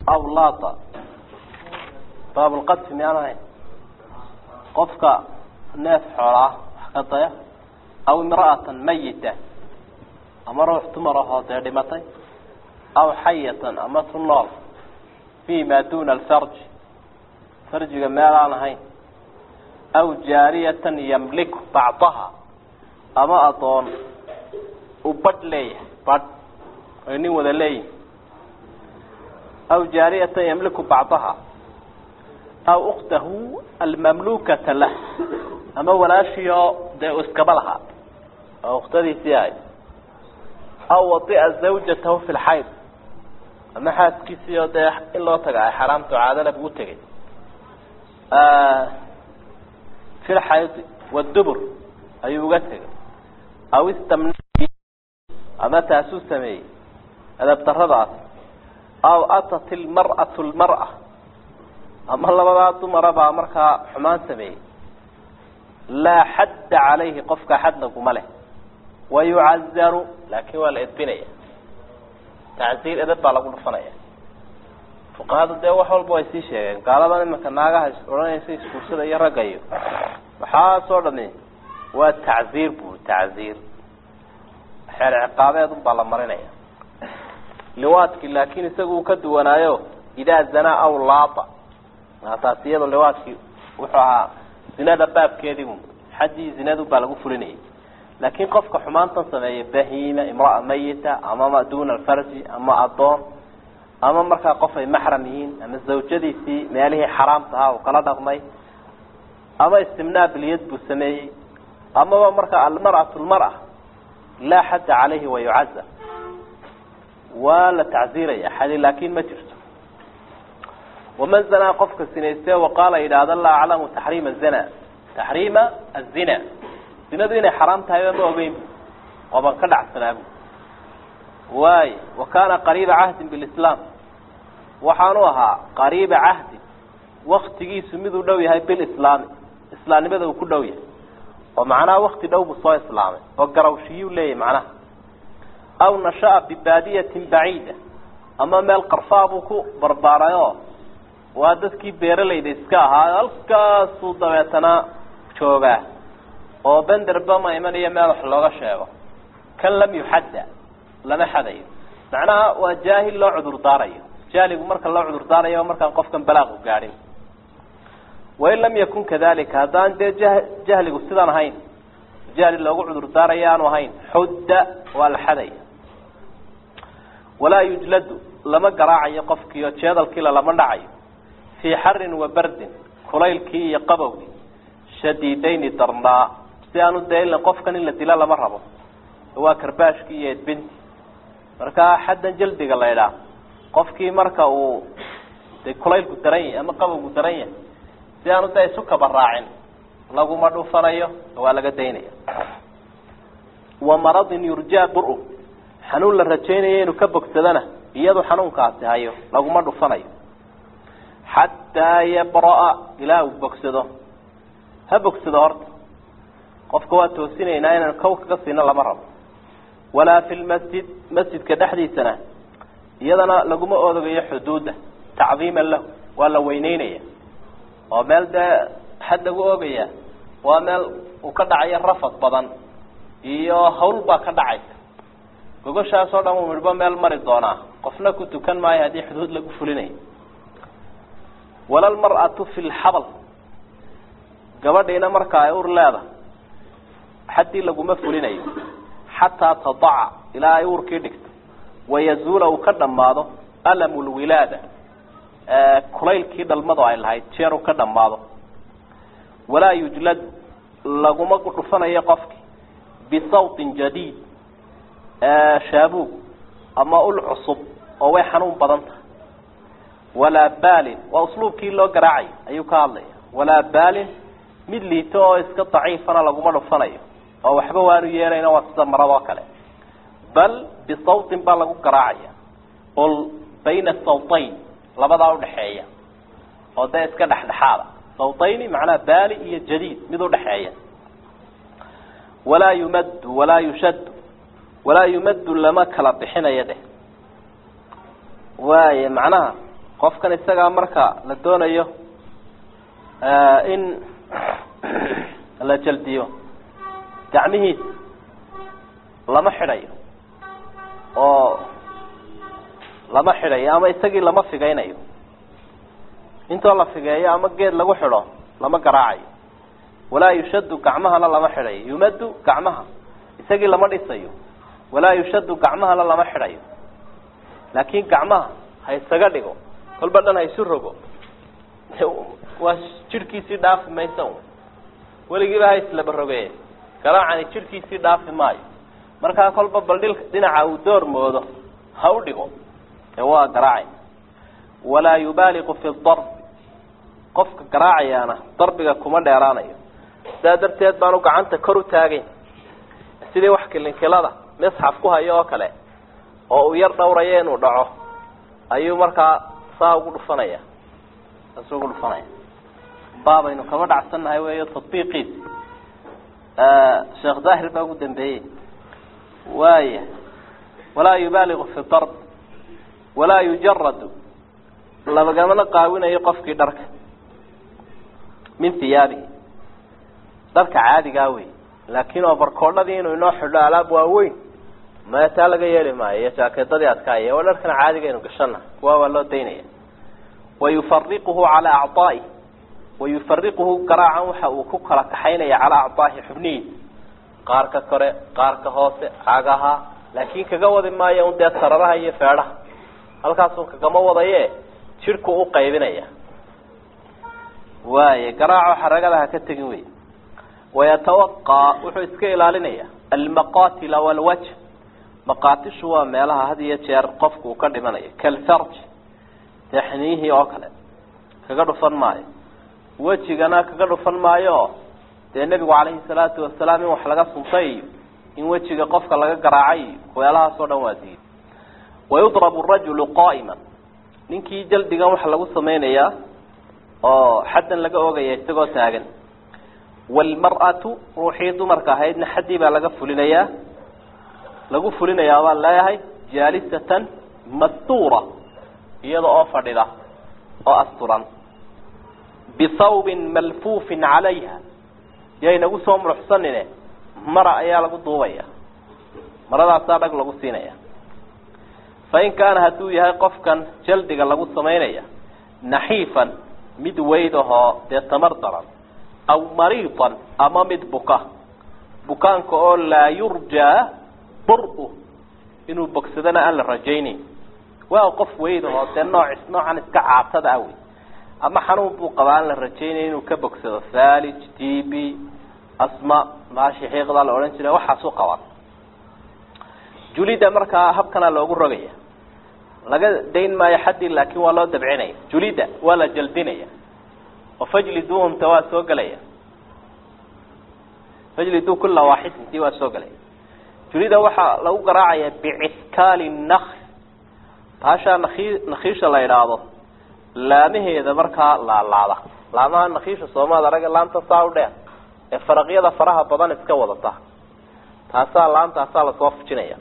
aw laata baabulqadfi miyaan ahayn qofka neef xoolaa wax ka daya aw imra'atan mayita ama ruux dumar ahoo dee dhimatay aw xayatan ama tu nool fi ma duna alfarji farjiga meel aan ahayn aw jaariyatan yamliku bacdaha ama adoon u badh leeyahay badh ay nin wada leeyihin aw jaariyatan yamliku bacdaha aw uktahu almamlukata lah ama walaashii oo dee u iskaba lahaa oo ukhtadiisii ahay aw wadia zawjatahu fi lxayd ama xaaskiisii oo dee in loo taga ay xaraamto caadana buu tegay fi lxayd wadubur ayuu uga tegay aw istamn ama taasuu sameeyey adabdaradaas aw atat ilmar'atu lmar'a ama labadaa dumara baa markaa xumaan sameeyey laa xadda calayhi qofka xadna kuma leh wayucazaru laakin waa la edbinaya tacziir edab baa lagu dhufanaya fuqahadu dee wax walba way sii sheegeen gaaladan imanka naagaha odhanaysa iskuursada iyo ragga iyo waxaasoo dhami waa tacziir bu tacziir xeer ciqaabeed un baa la marinaya liwaadki laakin isaga uu ka duwanaayo idaa zanaa aw laata taas iyado liwaadki wuxuu ahaa zinada baabkeedii xaddii zinadu baa lagu fulinayay laakin qofka xumaantan sameeya bahiima imraa mayita ama duna alfarji ama adoon ama markaa qof ay maxram yihiin ama zawjadiisii meelihii xaraamta ahaa uu kala dhaqmay ama istimnaa bilyad buu sameeyey amaba markaa almar'atu lmar'a laa xadda calayhi wayucazar waa la tacziiraya xadi laakin ma jirto waman zanaa qofka sinayste waqaala yidhaahda laa aclamu taxriima zina taxriima azina zinadu inay xaraam tahayba ma ogeyn bu ooban ka dhacsanaabu waay wa kaana qariiba cahdin bilislaam waxaanu ahaa qariiba cahdin waktigiisu miduu dhow yahay bilislaami islaamnimada uu ku dhow yahay oo macnaha wakti dhow buu soo islaamay oo garawshiyuu leeyahy macnaha aw nasha'a bibaadiyatin baciida ama meel qarfaa buu ku barbaarayoo waa dadkii beeralayda iska ahaa halkaasuu dabeetana joogaa oo benderba ma imanayo meel wax looga sheego kan lam yuxadda lama xadayo macnaha waa jaahil loo cudur daarayo jahligu marka loo cudur daarayo markaan qofkan balaaqu gaadhin wain lam yakun kadalika haddaan dee jah jahligu sidaan ahayn jahli loogu cudur daarayo aanu ahayn xudda waa la xadaya walaa yujladu lama garaacayo qofkiio jeedalkiila lama dhacayo fii xarin wa bardin kulaylkii iyo qabowgii shadiidayni darnaa si aanu dee qofkan in la dila lama rabo waa karbaashkii iyo edbinti marka xaddan jaldiga la idhaah qofkii marka uu de kulaylku daran yahay ama qabowgu daran yahay si aanu dee isu kaba raacin laguma dhufanayo waa laga daynaya wa maradin yurjaa bur-u xanuun la rajaynayo inuu ka bogsadana iyadu xanuunkaasi hayo laguma dhufanayo xataa yabra-a ilaa uu bogsado ha bogsado horta qofka waa toosinaynaa inaan kow kaga siino lama rabo walaa fi lmasjid masjidka dhexdiisana iyadana laguma odogayo xuduudda tacdiiman lahu waa la weyneynaya oo meel dee xad lagu ogaya waa meel uu ka dhacayo rafad badan iyo hawl baa ka dhacaysa gogoshaasoo dhan uu midhbo meel mari doonaa qofna ku tukan maayo haddii xuduud lagu fulinayo wala lmar'atu fi lxabal gabadhiina marka ay ur leedahay xaddii laguma fulinayo xataa tadaca ilaa ay uurkii dhigto wayazuula uu ka dhammaado alamu lwilaada kulaylkii dhalmadu ay lahayd jeer uu ka dhammaado walaa yujlad laguma dhufanayo qofki bisawtin jadiid shaabuug ama ul cusub oo way xanuun badan tahay walaa baalin waa usluubkii loo garaacayo ayuu ka hadlaya walaa baalin mid liito oo iska daciifana laguma dhufanayo oo waxba waanu yeelayna waa sida maradoo kale bal bisawtin baa lagu garaacaya ol bayna sawtayn labadaa udhaxeeya oo dee iska dhexdhexaada sawtayni macnaha baali iyo jadiid mid udhaxeeya walaa yumaddu walaa yushaddu walaa yumaddu lama kala bixinayo deh waaya macnaha qofkan isagaa marka la doonayo in la jaldiyo gacmihiisa lama xidhayo oo lama xidhayo ama isagii lama figaynayo intoo la figeeyo ama geed lagu xidho lama garaacayo walaa yushadu gacmahana lama xidhayo yumadu gacmaha isagii lama dhisayo walaa yushadu gacmahana lama xidhayo laakiin gacmaha ha isaga dhigo kolba dhan ha isu rogo waa jidhkiisii dhaafi maysa weligiiba ha islaba rogee garaacani jidhkiisii dhaafi maayo markaa kolba bal dhil dhinaca uu door moodo ha u dhigo ee waa garaacay walaa yubaaliqu fi darb qofka garaacayaana darbiga kuma dheeraanayo sidaa darteed baanu gacanta kor u taagayn sidii wax kilinkilada misxaf ku hayo oo kale oo uu yar dhowrayo inuu dhaco ayuu markaa saa ugu dhufanaya saas ugu dhufanaya baabaynu kaba dhacsannahay weeyo tatbiiqiisi sheekh daahir baa ugu dambeeyey waaya walaa yubaaligu fi darb walaa yujaradu labagamana qaawinayo qofkii dharka min hiyaabihi dharka caadigaa wey laakiin oo barkoodhadii inuu inoo xidho alaab waaweyn maya taa laga yeeli maayo iyo jaakeedadii adkaaya oo dharkan caadigaynu gashana kuwa waa loo daynaya wayufariquhu calaa acaa'i wayufariquhu garaacan waxa uu ku kala kaxaynaya calaa acaahi xubnihiisa qaarka kore qaarka hoose cagaha laakiin kaga wadi maayo un dee sararaha iyo feedhaha halkaasun kagama wadaye jidhku u qaybinaya waaya garaaco xaragada ha ka tegin wey wayatawaqaa wuxuu iska ilaalinaya almaqatila walwajh maqaatishu waa meelaha had iyo jeer qofku uu ka dhimanayo kalfarj dexniyihii oo kale kaga dhufan maayo wejigana kaga dhufan maayo dee nebigu calayhi salaatu wasalaam in wax laga suntay iyo in wejiga qofka laga garaacay iyo weelahaas oo dhan waa diiday wayudrabu rajulu qaa'iman ninkii jaldigan waxa lagu samaynayaa oo xaddan laga ogaya isagoo taagan waalmar'atu ruuxii dumarka ahaydna xaddii baa laga fulinayaa lagu fulinayaa baan leeyahay jaalisatan mastuura iyada oo fadhida oo asturan bisawbin malfuufin calayha yaynagu soo muruxsanine mara ayaa lagu duubaya maradaasaa dhag lagu siinaya fain kaana hadduu yahay qofkan jaldiga lagu samaynaya naxiifan mid weyd ahoo dee tamar daran aw mariidan ama mid buka bukaanka oo laa yurjaa bur-u inuu bogsadana aan la rajaynayn waa qof weyd ahoo dee nooc noocan iska caatada ah wey ama xanuun buu qabaa aan la rajaynay inuu ka bogsado falij t b asma maashi xiiqdaa la odhan jira waxaasuu qabaa julida markaa habkanaa loogu rogaya laga dayn maayo xaddii laakin waa loo dabcinaya julida waa la jaldinaya oo fajliduhumta waa soo gelaya fajlidu kula waaxidin tii waa soo gelaya julida waxaa lagu garaacaya biciskaali nakl baashaa naki nakiisha la idhaahdo laamaheeda markaa laalaada laamaha nakiisha soomaad araga laanta saa u dheer ee faraqyada faraha badan iska wadata taasaa laantaasaa lasoo fujinaya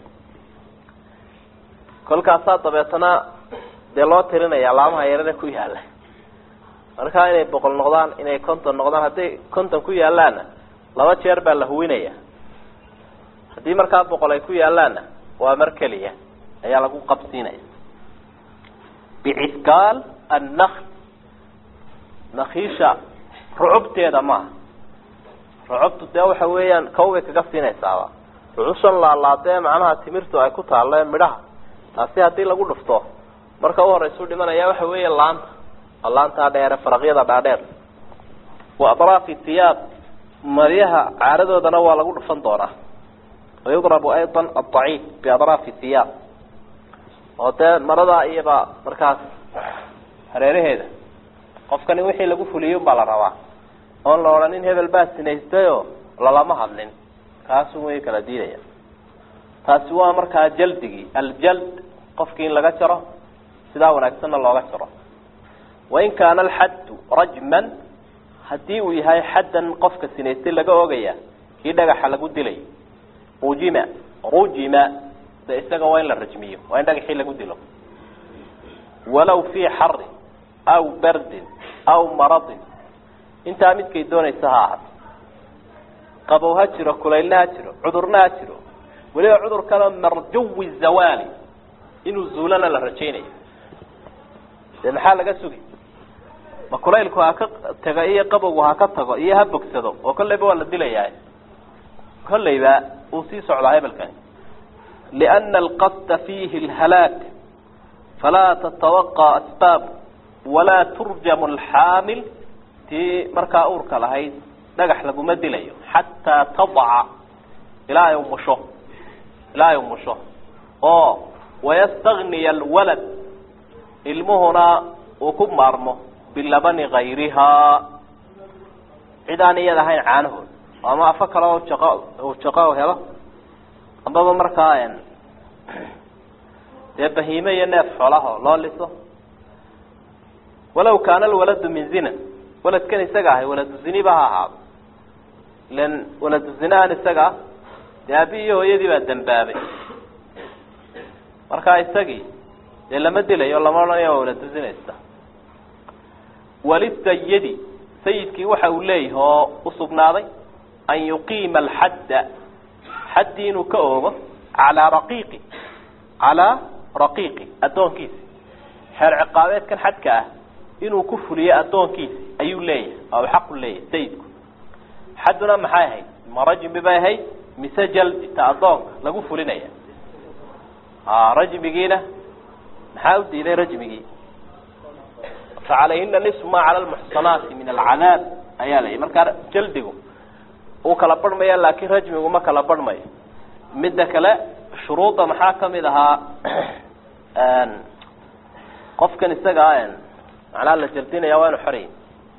kolkaasaa dabeetana dee loo tirinaya laamaha yarare ku yaala markaa inay boqol noqdaan inay konton noqdaan hadday konton ku yaalaanna laba jeer baa la huwinaya haddii markaa boqol ay ku yaalaanna waa mar keliya ayaa lagu qabsiinaya biciskaal annakl nakiisha rucubteeda maaha rucubtu dee waxa weeyaan kawbay kaga siinaysaaba rucushan laalaadee macnaha timirtu ay ku taalle midhaha taasi haddii lagu dhufto marka u horeysu dhimanaya waxa weeya laanta laantaa dheere faraqyada dhaadheer wa adraafi thiyaab maryaha caaradoodana waa lagu dhufan doonaa wayudrabu ayضa aلضaciif biadraafi thiyaab oo dee maradaa iyaba markaas hareeraheeda qofkani wixii lagu fuliyey baa la rabaa oon la odhanin hebel baa sinaystayo lalama hadlin kaasu way kala diidaya taasi waa markaa jaldigii aljald qofkii in laga jaro sidaa wanaagsanna looga jaro wain kaana alxaddu rajman haddii uu yahay xaddan qofka sinaystay laga ogaya kii dhagaxa lagu dilay rujima rujima de isaga waa in la rajmiyo waa in dhagaxii lagu dilo walow fii xarin aw bardin aw maradin intaa midkay doonaysa ha ahaato qabow ha jiro kulaylna ha jiro cudurna ha jiro weliba cudurkana marjuwi zawaali inuu zuulana la rajaynayo dee maxaa laga sugi ma kulaylku ha ka tago iyo qabowgu ha ka tago iyo ha bogsado oo kolleyba waa la dilayaa kolleyba uu sii socdaa hebelkani liana alqasda fiihi lhalaak falaa tatawaqع asbaab walaa turjamu alxaamil tii markaa uurka lahayd dhagax laguma dilayo xataa tadaca ilaa ay umusho ilaa ay umusho oo wayastagniya alwalad ilmuhuna uu ku maarmo bilabani gayrihaa cid aan iyada ahayn caanahood ama afo kale oo jaqo uu jaqo helo ambaba markaa dee bahiime iyo neef xoolaho loo liso walaw kaana alwaladu min zina waladkan isaga ahay waladu ziniba ha ahaado ilan waladu zinahan isaga dee aabi iyo hooyadii baa dambaabay markaa isagii dee lama dilayo lama odhanayo waa waladu zinaysta walisayidi sayidkii waxa uu leeyahay oo usugnaaday an yuqiima alxadda xaddii inuu ka oogo calaa raqiiqi calaa raqiiqi addoonkiisi xeer ciqaabeedkan xadka ah inuu ku fuliyo addoonkiisi ayuu leeyahay oo xaqu leeyahay sayidku xadduna maxay ahayd ma rajmi bay ahayd mise jaldi ta addoonka lagu fulinaya a rajmigiina maxaa u diiday rajmigii facalayhina nisfu ma cala lmuxsanaati min alcadaab ayaa la yihi markaa jaldigu uu kala barhmaya laakiin rajmigu ma kala barhmayo midda kale shuruudda maxaa kamid ahaa qofkan isagaa macnaha la jaldinaya waa inu xorey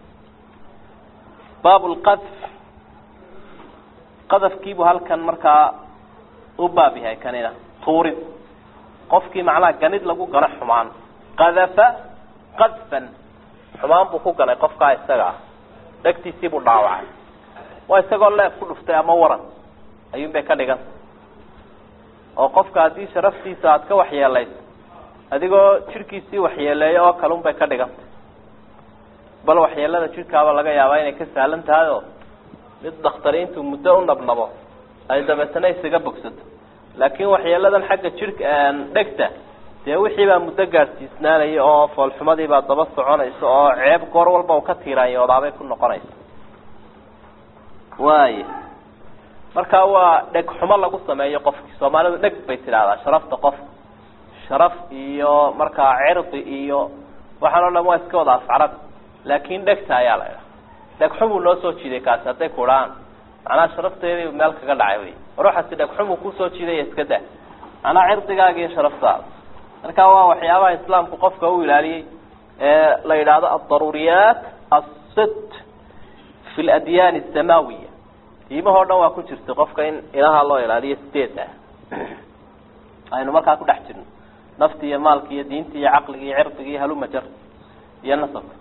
baab lqadf qadafkiibuu halkan markaa u baab yahay kanina tuurid qofkii macnaha ganid lagu gano xumaan qadafa qadfan xumaan buu ku ganay qofkaa isaga ah dhegtiisiibuu dhaawacay waa isagoo leef ku dhuftay ama waran ayuun bay ka dhiganta oo qofka haddii sharaftiisa aada ka waxyeelayso adigoo jidhkiisii waxyeeleeyo oo kale un bay ka dhigantay bal waxyeelada jidhkaaba laga yaabaa inay ka sahlan tahay oo mid dakhtariintu muddo u nabnabo ay dabeetana isaga bogsato laakiin waxyeeladan xagga jidhka dhegta dee wixii baa muddo gaadhsiisnaanaya oo foolxumadiibaa daba soconaysa oo ceeb goor walba u ka tiiraanyoodaabay ku noqonaysa waaya markaa waa dheg xumo lagu sameeyo qofki soomaalidu dheg bay tidhaahdaa sharafta qofka sharaf iyo markaa cirdi iyo waxaan o dhan waa iska wada afcarad laakin dhegta ayaa la idhaha dhegxumuu noo soo jiiday kaasi hadday kudhaan macnaha sharafteedii meel kaga dhacay wey ruuxaasi dhegxumuu kusoo jiidaya iska dah macnaha cirdigaaga iyo sharaftaada marka waa waxyaabaha islaamku qofka u ilaaliyey ee la yidhaahdo aldaruuriyaat asit fi ladyan asamawiya diimahoo dhan waa ku jirtay qofka in ilaha loo ilaaliyo sideed ah aynu markaa ku dhex jirno nafti iyo maalki iyo diinti iyo caqligi iyo cirdiga iyo halumajar iyo nasabka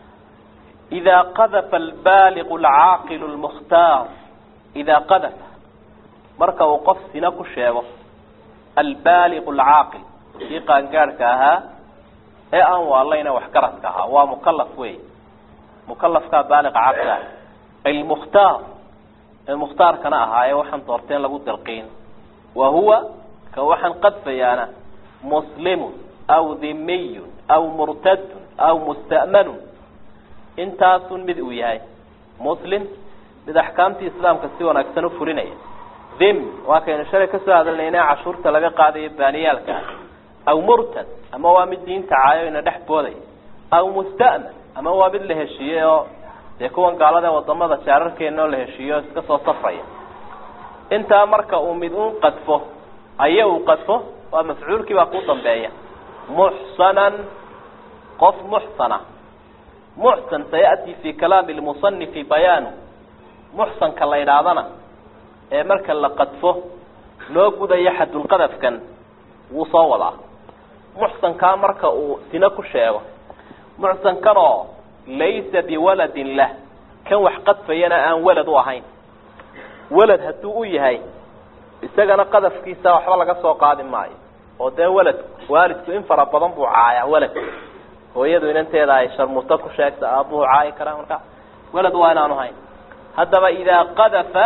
ida qadafa albaligu alcaaqilu lmukhtaar idaa qadafa marka uu qof sina ku sheego albaligu alcaaqil kii qaangaadhka ahaa ee aan waalayna waxgaradka ahaa waa mukalaf wey mukalafkaa baaliqa caqli ah almukhtaar ee mukhtaarkana ahaa ee waxaan doorteen lagu dalqiin wa huwa ka waxaan qadfayaana muslimun aw dhimiyun aw murtadun aw musta'manun intaasun mid uu yahay muslim mid axkaamtii islaamka si wanaagsan u fulinaya dhim waa kaynu shalay kasoo hadalnayna cashuurta laga qaadayo baaniyaalka aw murtad ama waa mid diinta caayo ina dhex boodaya aw musta'man ama waa mid la heshiiyey oo dee kuwan gaalada wadamada jaararkeena oo la heshiiyo iska soo safraya intaa marka uu mid un qadfo aye uu qadfo waa mafcuulkii baa ku dambeeya muxsanan qof muxsana muxsan sayati fi kalaami lmusanifi bayaanu muxsanka la idhaahdana ee marka la qadfo loo gudayo xadulqadafkan wuu soo wadaa muxsankaa marka uu sino ku sheego muxsankanoo laysa biwaladin lah kan wax qadfayana aan walad u ahayn walad hadduu u yahay isagana qadafkiisa waxba laga soo qaadi maayo oo dee walad waalidku in fara badan buu caayaa waladka hooyadu inanteeda ay sharmuuto ku sheegta aabuhu caayi karaa marka walad waa inaanu hayn haddaba idaa qadafa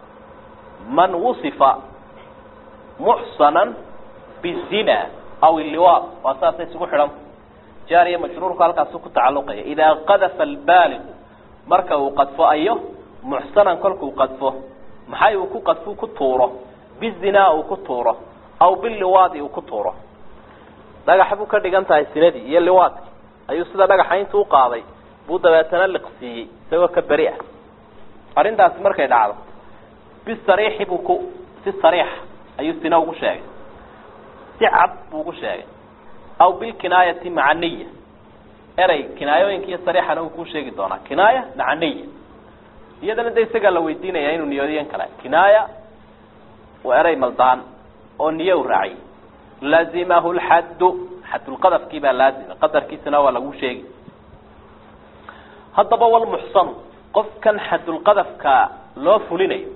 man wusifa muxsanan bizina aw illiwaad waa saasay isugu xidhan jaariya majruurku halkaasu ku tacalluqaya idaa qadafa albaaligu marka uu qadfo ayo muxsanan kolkuu qadfo maxay uu ku qadfu ku tuuro bizinaa uu ku tuuro aw biliwaadi uu ku tuuro dhagax buu ka dhigan tahay sinadii iyo liwaadki ayuu sida dhagaxa intuu qaaday buu dabeetana liqsiiyey isagoo ka beri ah arrintaasi markay dhacdo bisariixi buu ku si sariixa ayuu sina ugu sheegay si cad buu ugu sheegay aw bilkinaayati maca niya erey kinaayooyinka iyo sariixana uu kuu sheegi doonaa kinaaya maca niya iyadana de isagaa la weydiinaya inuu niyoodiyan kale kinaaya waa erey maldaan oo niye u raaciyey lazimahu lxaddu xadulqadafkii baa laazima qadarkiisana waa lagu sheegi haddaba walmuxsanu qofkan xadulqadafka loo fulinayo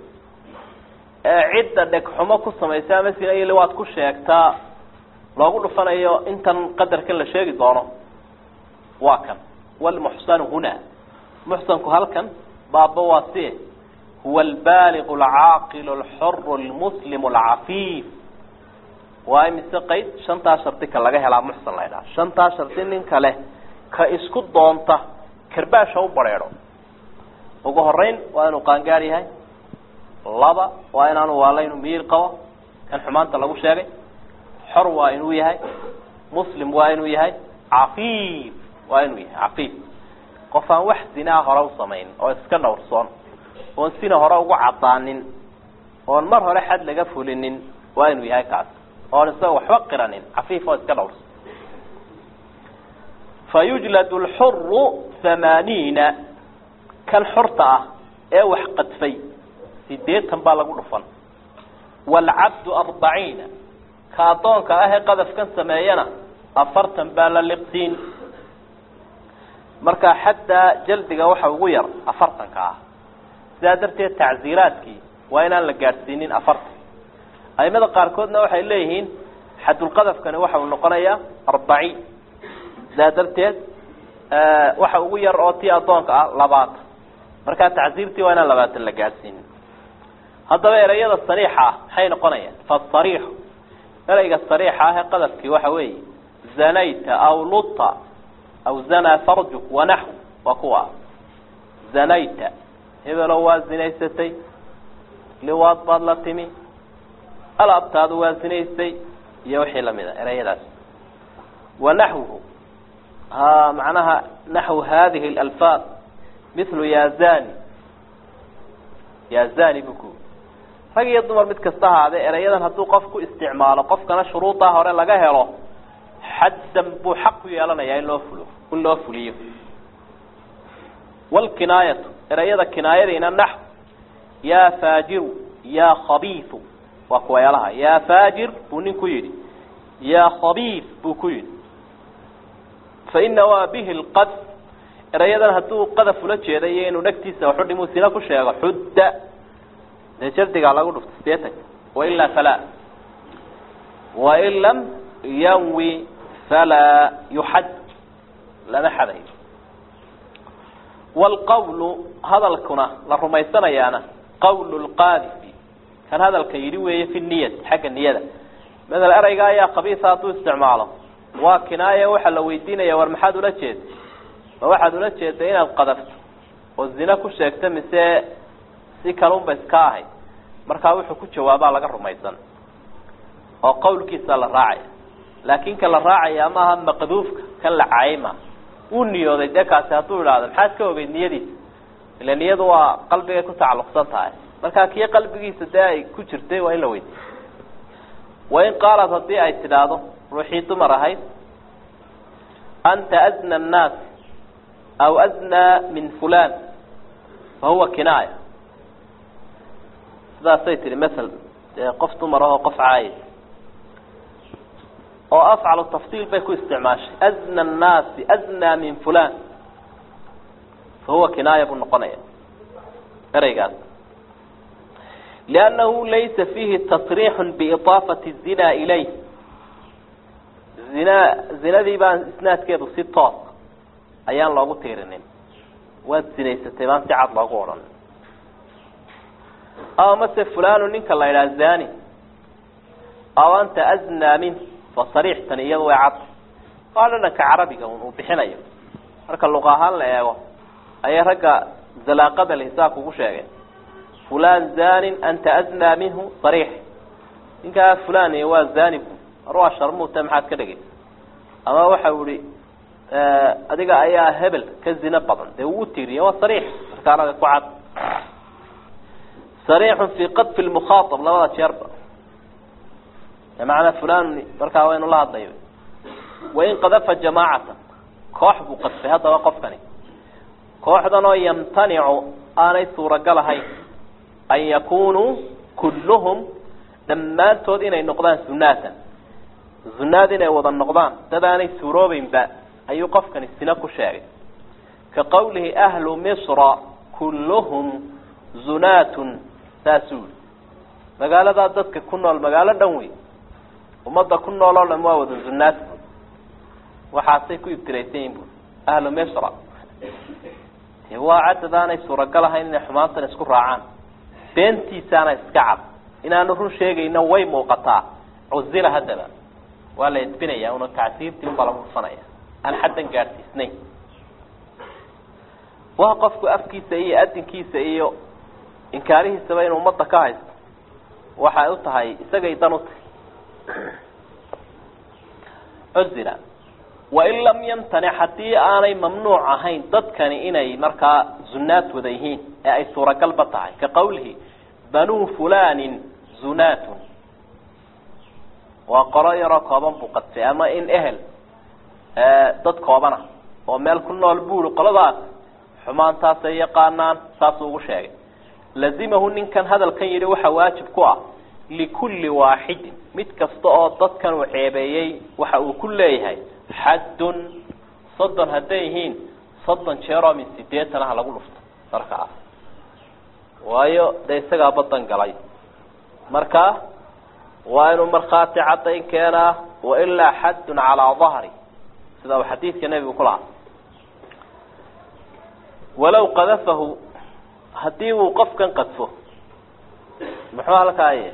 ee cidda dhegxumo ku samaysa ama sina iyo liwaad ku sheegtaa loogu dhufanayo intan qadarkan la sheegi doono waa kan walmuxsanu huna muxsanku halkan baaba waa sie huwa albaaligu alcaaqilu alxuru almuslimu alcafiif waa imise qayd shantaa shardi ka laga helaa muxsan la ydhaha shantaa shardi nin kale ka isku doonta karbaasha u bareedho ugu horeyn waa inuu qaangaar yahay laba waa inaanu waalaynu miyir qabo kan xumaanta lagu sheegay xor waa inuu yahay muslim waa inuu yahay cafiif waa inuu yahay cafiif qof aan wax zinaa hore u samayn oo iska dhowrsoon oon sina hore ugu cadaanin oon mar hore xad laga fulinin waa inuu yahay kaas oon isaga waxba qiranin cafiif oo iska dhowrsan fayujlad lxuru hamaaniina kan xorta ah ee wax qadfay sideetan baa lagu dhufan waalcabdu arbaciina ka addoonka ah ee qadafkan sameeyana afartan baa la liqsiin markaa xaddaa jaldiga waxa ugu yar afartanka ah sidaa darteed tacziiraadkii waa inaan la gaadhsiinin afartan aimada qaarkoodna waxay leeyihiin xadulqadafkani waxa uu noqonayaa arbaciin sidaa darteed waxa ugu yar oo tii addoonka ah labaatan markaa tacziirtii waa inaan labaatan la gaadhsiinin haddaba ereyada sariixa ah maxay noqonayaan fasariixu ereyga sariixa ah ee qadafkii waxa weeye zanayta aw luta aw zanaa farjuk wanaxw waa kuwa zanayta hebelo waa zinaysatay liwaad baad la timi alaabtaadu waa zinaystay iyo wixii lamid a ereyadaas wanaxwuhu ha macnaha naxw hadihi اlalfaad mithlu ya zani ya zani bu ku rag iyo dumar mid kasta ahaadee ereyadan hadduu qof ku isticmaalo qofkana shuruudaa hore laga helo xaddan buu xaq ku yeelanayaa in loo fulo in loo fuliyo wlkinaayatu ereyada kinaayadiina naxw yaa faajiru yaa khabiiu waa kuwayaalaha yaa faajir buu nin ku yidhi yaa khabiif buu ku yidhi faina waa bihi lqad erayadan hadduu qadaf ula jeeday iyo inuu dhegtiisa waxu dhimuu sina ku sheego xudda dee jardigaa lagu dhufta sideetanka wailaa falaa wain lam yanwi falaa yuxad lama xadayo waalqawlu hadalkuna la rumaysanayaana qawlu lqaadifi kan hadalka yidhi weeye fi niyati xagga niyada maala ereyga ayaa kabiisa hadduu isticmaalo waa kinaaye waxaa la weydiinaya war maxaad ula jeeda ma waxaad ula jeeda inaad qadafto oo zina ku sheegto mise si kalunba iska ahayd markaa wuxuu ku jawaabaa laga rumaysan oo qawlkiisa la raacaya laakin ka la raacaya maaha maqduufka kan la caayma uu niyooday dee kaasi hadduu idhaahdo maxaad ka ogeyd niyadiisa ila niyadu waa qalbigay ku tacalluqsan tahay markaa kii qalbigiisa dee ay ku jirtay waa in la weydiiyo wain qaalad haddii ay tidhaahdo ruuxii dumar ahayd anta azna annaas aw aznaa min fulan fa huwa kinaaya sidaasay tihi masel dee qof dumar ahoo qof caayis oo afcalu tafsiil bay ku isticmaashay azna annaasi aznaa min fulan fa huwa kinaaya buu noqonaya ereygaas liannahu laysa fiihi tasriixu biidaafati zina ilayh zina zinadii baan isnaadkeedu si toos ayaan loogu tiirinin waad zinaysatay baan si cad loogu odhan aw mase fulanu ninka la yidhaha zani aw anta aznaa min fa sariix tani iyadu way cad waa dhadhanka carabiga un uu bixinayo marka luqa ahaan la eego ayay ragga zalaaqada lisaa kugu sheegeen fulan zanin anta aznaa minhu sariix ninkaa fulan waa zanigu mar waa sharmuuta maxaad ka dhegaysa ama waxau ihi adiga ayaa hebel ka zina badan dee uu utiriya waa sariix markaanaga ku cad sariixun fi qadfi lmukhaaab labada jeerba macnaa fulan markaa waynu la hadlay wain qadafa jamaacatan koox buu qadfay haddaba qofkani kooxdan oo yamtanicu aanay suuragal ahayn an yakunuu kulluhum dhammaantood inay noqdaan zunaatan zunaad inay wada noqdaan dad aanay suuroobeynba ayuu qofkani sina ku sheegay ka qawlihi ahlu misra kulluhum zunaatun saasuu yihi magaaladaa dadka ku nool magaalo dhan wey ummadda ku nool oo dhan waa wada zunaad waxaasay ku ibtilaysan yihin bu ahlu misra de waa cadad aanay suuragal ahayn inay xumaantan isku raacaan beentiisaana iska cad inaanu run sheegayno way muuqataa cuzila haddaba waa la edbinaya una tacsiirtii unbaa lagu dhufanaya aan xaddan gaadhsiisnayn waa qofku afkiisa iyo adinkiisa iyo inkaarihiisaba inuu ummadda ka haysto waxay u tahay isagay dan u tahay cuzila wain lam yamtanic haddii aanay mamnuuc ahayn dadkani inay markaa zunaad wada yihiin ee ay suuragalba tahay ka qawlihi banuu fulanin zunaatun waa qolo yaroo kooban buu qadfay ama in ehel dad koobana oo meel ku nool buuri qoladaas xumaantaasay yaqaanaan saasuu ugu sheegay lazimahu ninkan hadalkan yidhi waxaa waajib ku ah likulli waaxidin mid kasta oo dadkan uu ceebeeyey waxa uu ku leeyahay xaddun soddon hadday yihiin soddon jeeroo min sideetan ah lagu dhufto markaa waayo dee isagaa badan galay marka waa inuu markhaati caddayn keenaa wailaa xaddun calaa dahri sida uu xadiidka nebigu ku lahaa walow qadafahu haddii uu qofkan qadfo muxuu halkaaye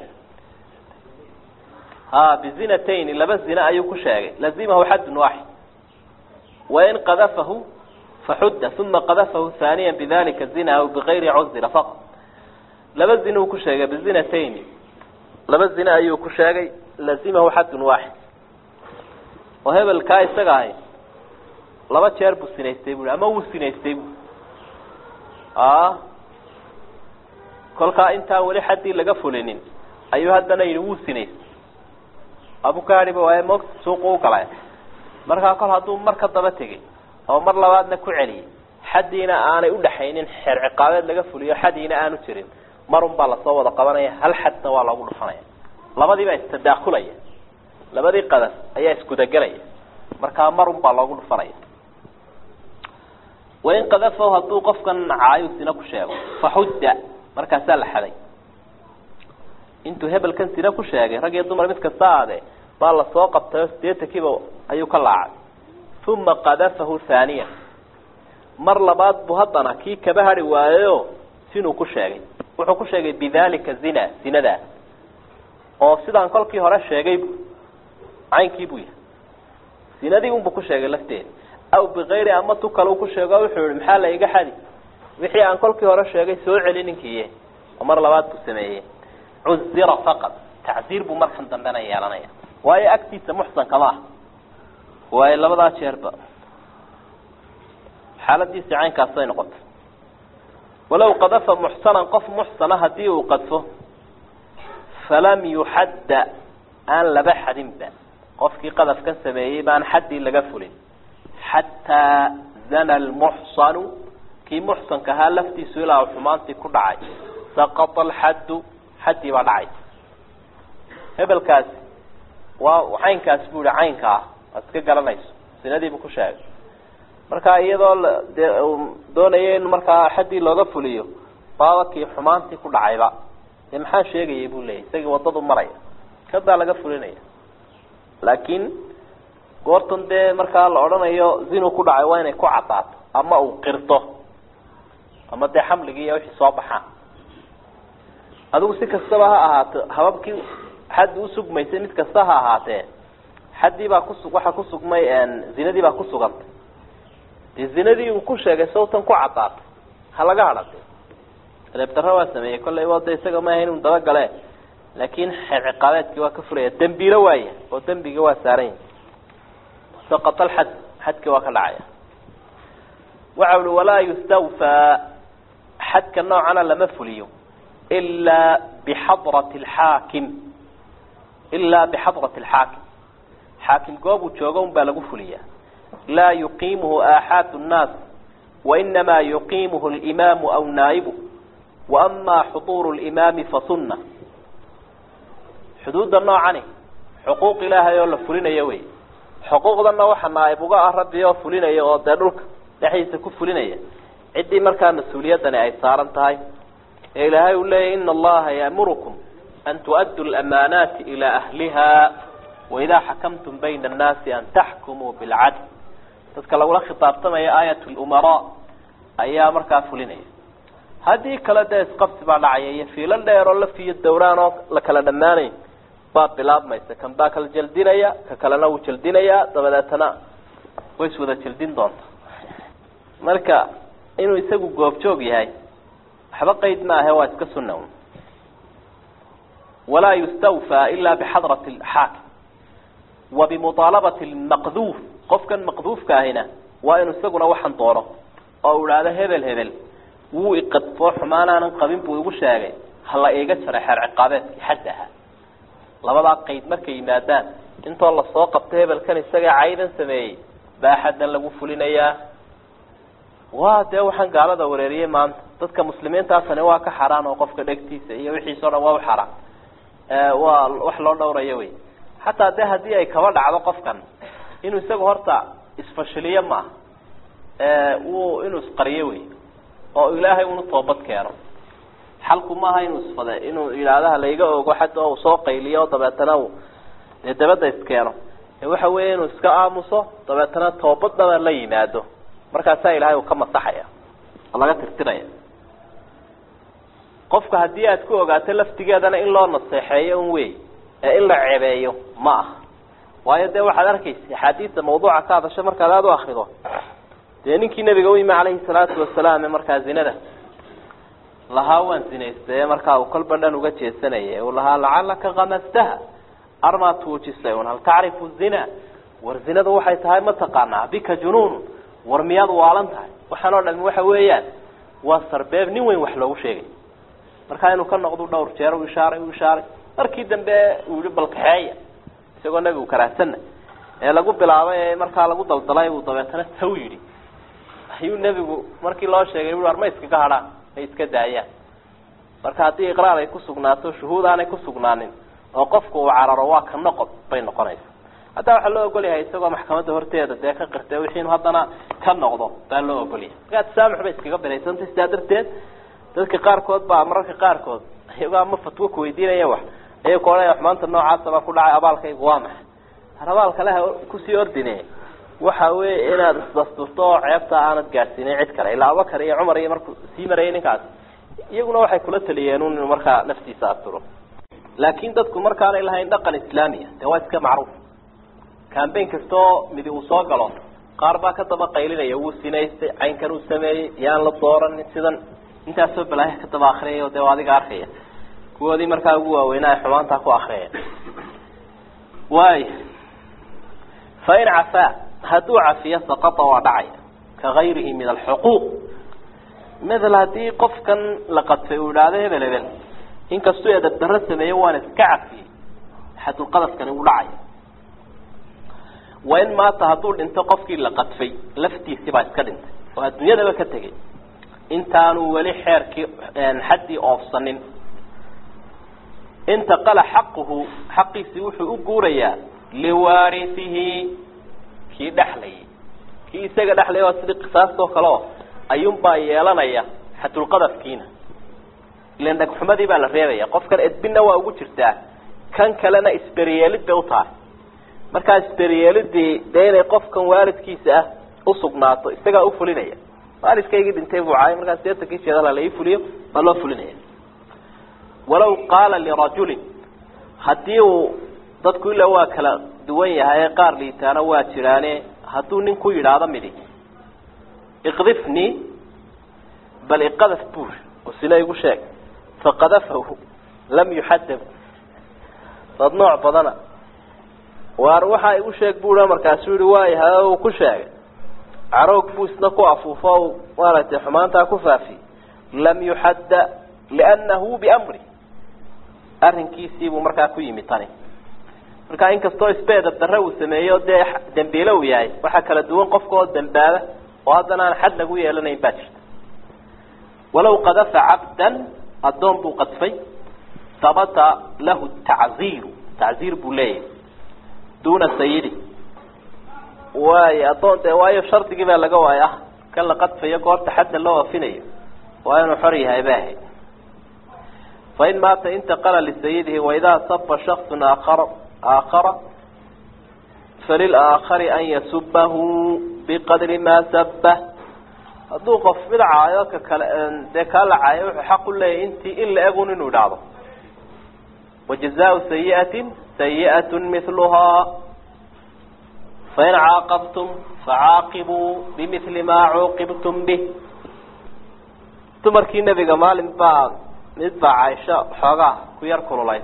ha bizinatayni laba zina ayuu ku sheegay lazimahu xaddun waaxid wain qadafahu faxudda uma qadafahu haaniya bidalika zina aw bigayri cuzira faqad laba zina uu ku sheegay bizinatayni laba zina ayuu ku sheegay lazimahu xaddun waaxid oo hebelkaa isaga ahay laba jeer buu sinaystay bui ama wuu sinaystay bu a kolkaa intaan weli xaddii laga fulinin ayuu haddana yidhi wuu sinaystay abukaadiba waaye moog suuqu u galay markaa kol hadduu mar ka daba tegay oo mar labaadna ku celiyey xaddiina aanay udhaxaynin xeer ciqaabeed laga fuliyo xadiina aanu jirin marun baa lasoo wada qabanaya hal xadna waa loogu dhufanaya labadiibaa istadaakulaya labadii qadas ayaa isgudagelaya markaa marun baa loogu dhufanaya wain qadafahu hadduu qofkan caayu sina ku sheego faxudda markaasaa la xaday intuu hebelkan sina ku sheegay rag iyo dumar mid kasta aade baa lasoo qabtayo sideetankiiba ayuu ka laacay uma qadafahu haaniya mar labaad buu haddana kii kaba hari waayayo sinuu ku sheegay wuxuu ku sheegay bidalika zina zinadaas oo sidaan kolkii hore sheegay caynkii buu yahay zinadii unbuu ku sheegay lafteeda aw bikayri ama tu kale ku sheego wuxuu yihi maxaa la iga xadi wixii aan kolkii hore sheegay soo celi ninkiiye oo mar labaad buu sameeyey cuzira faqad tacziir buu markan dambena yeelanaya waayo agtiisa muxsankama ah waayo labadaa jeerba xaaladiisi caynkaasay noqotay walow qadafa muxsanan qof muxsana hadii uu qadfo falam yuxadda aan laba xadinba qofkii qadafkan sameeyey baan xaddii laga fulin xataa zana lmuxsanu kii muxsanka ahaa laftiisu ilaa xumaantii ku dhacay saqata alxaddu xaddii baa dhacay hebelkaasi waa caynkaas bu ihi caynka ah aad iska garanayso sinadiibuu ku sheegay marka iyadoo dee doonaya in markaa xaddii looga fuliyo baaba kii xumaantii ku dhacayba dee maxaa sheegayay buu leeyahy isagii wadadu maraya kadaa laga fulinaya laakiin goortan dee markaa la odhanayo zinu ku dhacay waa inay ku cadaato ama uu qirto ama dee xamligii iyo wixii soo baxaan adigu si kastaba ha ahaato hababkii xaddi usugmaysay mid kasta ha ahaatee xaddii baa kusu waxaa kusugmay zinadii baa kusugantay dee zinadii uu ku sheegay sawtan ku caddaatay ha laga hadhade reebdarro waa sameeyey kollay waa de isaga maaha inuu dabagale laakin xeer ciqaabeedkii waa ka furaya dembiilo waaya oo dembiga waa saaran yahi saqata alxad xadkii waa ka dhacaya waxa ui walaa yustawfaa xadka noocana lama fuliyo ilaa bixadrati alxaakim ilaa bixadrati alxaakim xaakim goob uu joogo un baa lagu fuliyaa laa yuqiimuhu aaxaad nnaas wainamaa yuqiimuhu alimaamu aw naa'ibu waama xuduuru limaami fasunna xuduudda noocani xuquuq ilaahay oo la fulinayo wey xuquuqdana waxa naaib uga ah rabbi oo fulinaya oo dee dhulka dhexdiisa ku fulinaya ciddii markaa mas-uuliyaddani ay saaran tahay ee ilaahay uu leeyahy ina allaha yaamurukum an tu'addu lamaanaati ilaa ahliha waidaa xakamtum bayna annaasi an taxkumuu bilcadl dadka lagula khitaabtamaya aayat lumaraa ayaa markaa fulinaya haddii kale dee isqabsi baa dhacaya iyo fiilo dheer oo lafiyo dawraan oo la kala dhammaanayn baa bilaabmaysa kan baa kala jaldinaya ka kalena wuu jaldinayaa dabadeetana way iswada jaldin doonta marka inuu isagu goobjoog yahay waxba qeyd ma ahe waa iska sunna un walaa yustawfaa ila bixadrati alxaakim wa bimuaalabati lmaqduuf qofkan maqduufka ahina waa inuu isaguna waxan doono oo u idhaahdo hebel hebel wuu iqadfoo xumaanaanan qabin buu igu sheegay hala iiga jaray xeer ciqaabeedkii xadda ahaa labadaa qeyd markay yimaadaan intoo lasoo qabto hebelkan isaga caydan sameeyey baa xaddan lagu fulinayaa waa dee waxaan gaalada wareeriyey maanta dadka muslimiintaasani waa ka xaraan oo qofka dhegtiisa iyo wixiisa o dhan waa u xaraan waa wax loo dhawrayo wey xataa dee haddii ay kaba dhacdo qofkan inuu isaga horta isfashiliyo maaha wuu inuu isqariyo wey oo ilaahay unu toobad keeno xalku maaha inuu isfade inuu yidhaahdaha laiga ogo xadda oo soo qayliyo dabeetana u dee dabadda iskeeno waxa weya inuu iska aamuso dabeetana toobadaba la yimaado markaasaa ilaahay uu ka masaxaya oo laga tirtiraya qofka haddii aad ku ogaato laftigeedana in loo naseexeeyo un wey ee in la cebeeyo ma aha waayo dee waxaad arkaysa axaadiista mawduuca ka hadasho markaad aada u akrido dee ninkii nabiga u yimi calayhi salaatu wasalaam ee markaa zinada lahaa waan zinaystay ee markaa uu kolba dhan uga jeesanayay uu lahaa lacalaka kamastaha armaa tuujisay un hal tacrifu zina war zinadu waxay tahay ma taqaanaa bika junuun war miyaad waalan tahay waxaan oo dhami waxa weeyaan waa sarbeeb nin weyn wax loogu sheegay markaa inuu ka noqdo dhowr jeer u ishaaray u ishaaray markii dambe uu yihi balkaxeeya isagoo nabigu karaahsana ee lagu bilaabay ee markaa lagu daldalay uu dabeetana taw yidhi ayuu nebigu markii loo sheegay ui war ma iskaga hadhaan may iska daayaan marka haddii iqraar ay ku sugnaato shuhuud aanay ku sugnaanin oo qofku uu cararo waa ka noqod bay noqonaysa haddaa waxaa loo ogol yahay isagoo maxkamadda horteeda dee ka qirtay wixii inu haddana ka noqdo baa loo ogolyahay markaa tasaamux bay iskaga binaysantay sidaa darteed dadka qaarkood baa mararka qaarkood iyagoo ama fatwo kuweydiinaya wax ayay ku odhanaya wax maanta noocaasa baa ku dhacay abaalkaygu waa maxay har abaalka leha kusii ordine waxa weeye inaad isdasturto oo ceebta aanad gaadhsiinin cid kale ilaa abubakar iyo cumar iyo markuu sii marayay ninkaas iyaguna waxay kula taliyeen un inuu markaa naftiisa asturo laakin dadku markaanay lahayn dhaqan islaamiya dee waa iska macruuf cambain kastoo midi uu soo galo qaar baa ka daba qaylinaya wuu sinaystay caynkan uu sameeyey yaan la dooranin sidan intaasoo balaayaha ka daba akriyay o dee waa adiga arkaya kuwoodii markaa ugu waaweynaa ay xumaantaa ku akriyaya waay fain cafaa hadduu cafiyo saqata waa dhacaya ka gayrihi min alxuquuq mathal haddii qofkan la qadfay uu idhaahdo hebel hebel inkastuu edab darro sameeye waana iska cafiyey xadulqadafkani uu dhacaya wain maata hadduu dhinto qofkii la qadfay laftiisii baa iska dhintay oo adduunyadaba ka tegay intaanu weli xeerkii xaddii oofsanin intaqala xaquhu xaqiisii wuxuu u guurayaa liwaarisihi kii dhexlayay kii isaga dhexlaya waa sidii qisaastoo kale oo ayuunbaa yeelanaya xadulqadafkiina ilan dhagxumadii baa la reebaya qofkan edbinna waa ugu jirtaa kan kalena isberiyeelid bay u tahay markaa isberyeelidii dee inay qofkan waalidkiisa ah usugnaato isagaa ufulinaya waalidkaygii dhintay buu caay markaa sideetankii jeedala la ii fuliyo waa loo fulinaya walaw qaala lirajulin haddii uu dadku ilaa waa kala duwan yahay qaar liitaana waa jiraane hadduu nin ku yidhaahdo midi iqdifnii bal iqadaf buur oo sina igu sheeg faqadafahu lam yuxadab dad nooc badana waar waxaa igu sheeg buura markaasuu yihi waayahay uu ku sheegay caroog buu isna ku afuufo o maaragtay xumaantaa ku faafiyey lam yuxadda liannahu biamri arrinkiisiibuu markaa ku yimi tani marka inkastoo isbeedab darre uu sameeyo dee dembiile uu yahay waxaa kala duwan qofka oo dambaaba oo haddana aan xad lagu yeelanayn baa jirta walaw qadafa cabdan addoon buu qadfay habata lahu tacziiru tacziir buu leeyahay duuna sayidi waayo addoon dee waayo shardigii baa laga waaya ah kan la qadfayo goorta xadda loo afinayo waa inuu xor yahay baahay fain maata intaqala lisayidihi waidaa saba shaksun aakhara aakhara falilaakhari an yasubahu biqadri maa sabah hadduu qof mid caayo ka kale dee kaa la caayo wuxuu xaq u leeyahy intii in la egun inuu idhaahdo wajazaau sayiatin sayiat miluhaa fain caaqabtum facaaqibuu bimili maa cuuqibtum bih dumarkii nebiga maalin baa mid baa caaisho xoogaa ku yar kululay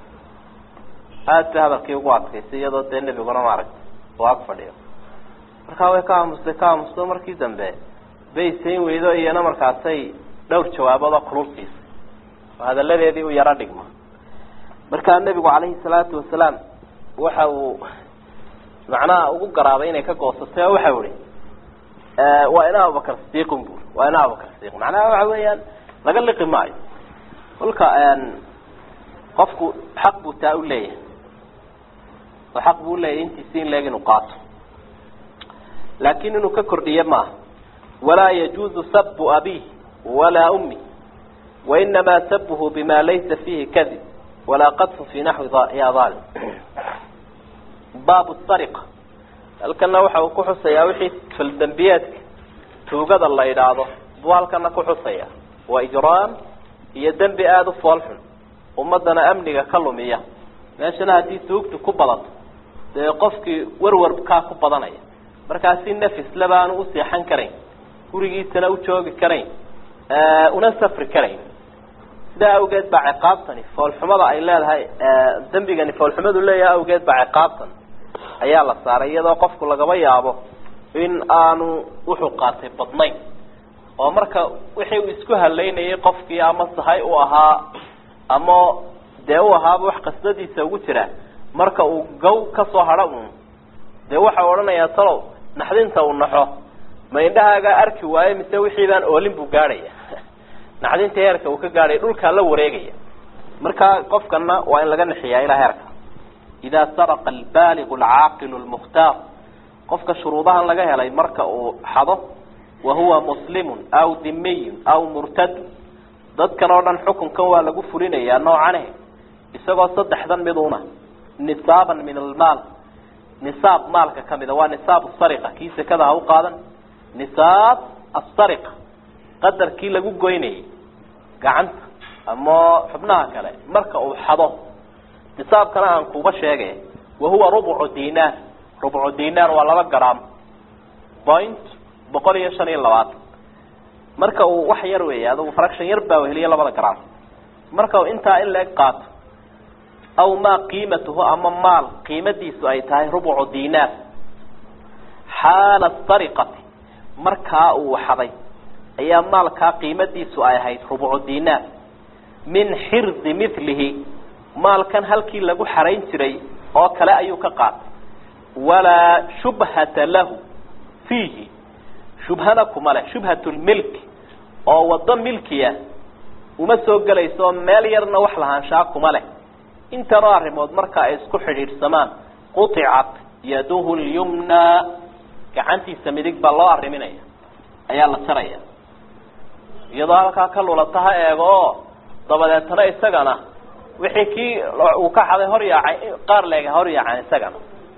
aada ba hadalkii ugu adkaysay iyadoo dee nebiguna maaragtay oo ag fadhiyo markaa way ka aamustay ka aamusto markii dambe bay sayn weydo iyana markaasay dhowr jawaabood oo kulul siisay oo hadalladeedii u yaro dhigma markaa nebigu calayhi salaatu wasalaam waxa uu macnaha ugu garaabay inay ka goosatay oo waxau ihi waa ina abubakar sidiiqun buri waa ina abubakar sidiiq macnaha waxa weeyaan laga liqi maayo kolka qofku xaq buu taa u leeyahay oo xaq buu uleeyahay intiisi in leeg inuu qaato laakin inuu ka kordhiyo maaha walaa yajuuzu sabu abih walaa ummi wainamaa sabuhu bima laysa fiihi kadib walaa qadfu fi naxwi ya alim baabu sariqa halkana waxa uu ku xusayaa wixii faldembiyeedka tuugada la idhaahdo buu halkana ku xusaya waa ijraam iyo dembi aada u foolxun ummadana amniga ka lumiya meeshana haddii tuugtu ku badato dee qofkii warwarkaa ku badanaya markaasi nafisle baanu u seexan karayn gurigiisana u joogi karayn una safri karayn sidaa awgeed baa ciqaabtani foolxumada ay leedahay dembigani foolxumadu leeyahay awgeed baa ciqaabtan ayaa la saaray iyadoo qofku lagaba yaabo in aanu wuxuu qaatay badnayn oo marka wixii uu isku halaynayay qofkii ama sahay u ahaa ama dee u ahaaba wax qasdadiisa ugu jira marka uu gaw kasoo hadho un dee waxau odhanayaa talow naxdinta uu naxo ma indhahaagaa arki waayo mise wixii baan oolin buu gaadhaya naxdinta heerka uu ka gaadhaya dhulkaa la wareegaya marka qofkana waa in laga naxiyaa ilaa heerka idaa saraqa albaaligu alcaaqilu lmukhtaar qofka shuruudahan laga helay marka uu xado wahuwa muslimun aw dimiyun aw murtadun dadkan oo dhan xukunkan waa lagu fulinayaa noocane isagoo saddexdan miduna nisaaban min almaal nisaab maalka kamida waa nisaab sariqa kii sekada ha u qaadan nisaab asariqa qadarkii lagu goynayay gacanta ama xubnaha kale marka uu xado nisaabkana aan kuba sheegay wahuwa rubcu dinaar rubcu dinaar waa laba gram point boqol iyo shan iyo labaatan marka uu wax yar weey adugu fraction yar baa weheliya labada gram marka uu intaa in la eg qaato aw maa qiimatuhu ama maal qiimadiisu ay tahay rubcu dinaar xaala sariqati markaa uu xaday ayaa maalkaa qiimadiisu ay ahayd rubcu dinaar min xirdi milihi maalkan halkii lagu xarayn jiray oo kale ayuu ka qaatay walaa shubhata lahu fiihi shubhana kuma leh shubhat lmilki oo wado milkiya uma soo gelayso meel yarna wax lahaanshaa kuma leh intanoo arrimood marka ay isku xidhiidhsamaan quطicat yaduhu lyumna gacantiisa midig baa loo arriminaya ayaa la jaraya iyadoo halkaa ka lulata ha eego oo dabadeetana isagana wixii kii uu ka xaday hor yaacay qaar leega hor yaacan isagana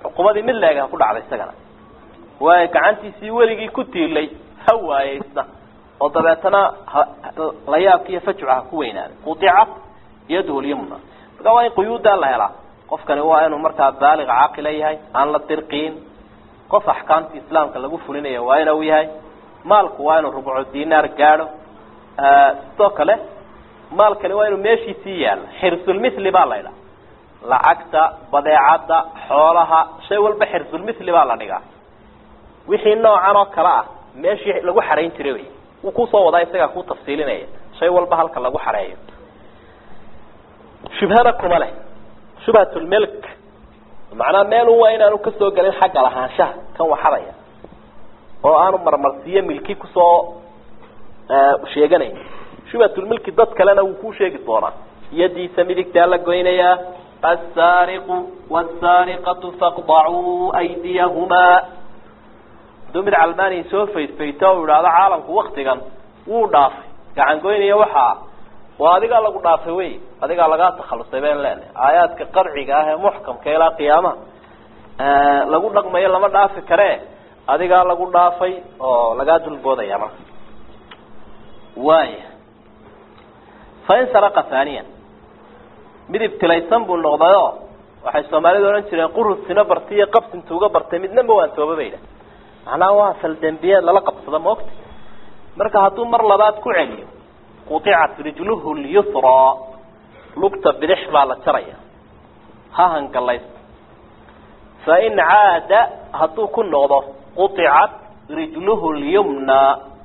cuqubadii mid leeg ha ku dhacday isagana waayo gacantiisii weligii ku tiilay ha waayey isna oo dabeetana layaabka iyo fajca ha ku weynaaday qudicat yaduhu lyumna marka waa in quyuudaa la helaa qofkani waa inuu markaa baaliq caaqila yahay aan la dirqiin qof axkaamta islaamka lagu fulinayo waa inuu yahay maalku waa inuu rubcu dinaar gaadho sidoo kale maalkani waa inuu meeshiisii yaalo xirsulmithli baa la ydhaha lacagta badeecadda xoolaha shay walba xirsulmithli baa la dhigaa wixii noocan oo kale ah meeshii lagu xarayn jiray wey wuu kusoo wadaa isagaa ku tafsiilinaya shay walba halka lagu xareeyo shubhana kuma leh shubhatulmilk macnaa meelu waa inaanu kasoo gelin xagga lahaanshaha kan waxadaya oo aanu marmarsiiyo milki kusoo sheeganayn shubhatulmilki dad kalena wuu kuu sheegi doonaa yadiisa midigtaa la goynayaa asaariqu wsaariqatu faqdacuu aydiyahumaa haduu mid calmaaniya soo faydfayto o idhaahdo caalamku waktigan wuu dhaafay gacan goynaya waxaa waa adigaa lagu dhaafay wey adigaa lagaa takhalusay bayn leenahay aayaadka qarciga ah ee muxkamka ilaa qiyaamaha lagu dhaqmayo lama dhaafi karee adigaa lagu dhaafay oo lagaa dulboodaya marka waaya fain saraqa haaniyan mid ibtilaysan buu noqdayo waxay soomaalidu odhan jireen qurusina bartay iyo qabsinta uga bartay midnaba waan tooba bayda macnaha waa faldembiyeed lala qabsado maogta marka hadduu mar labaad ku celiyo qudicat rijluhu lyusraa lugta bidix baa la jaraya ha hangalaysto fain caada hadduu ku noqdo qudicat rijluhu lyumna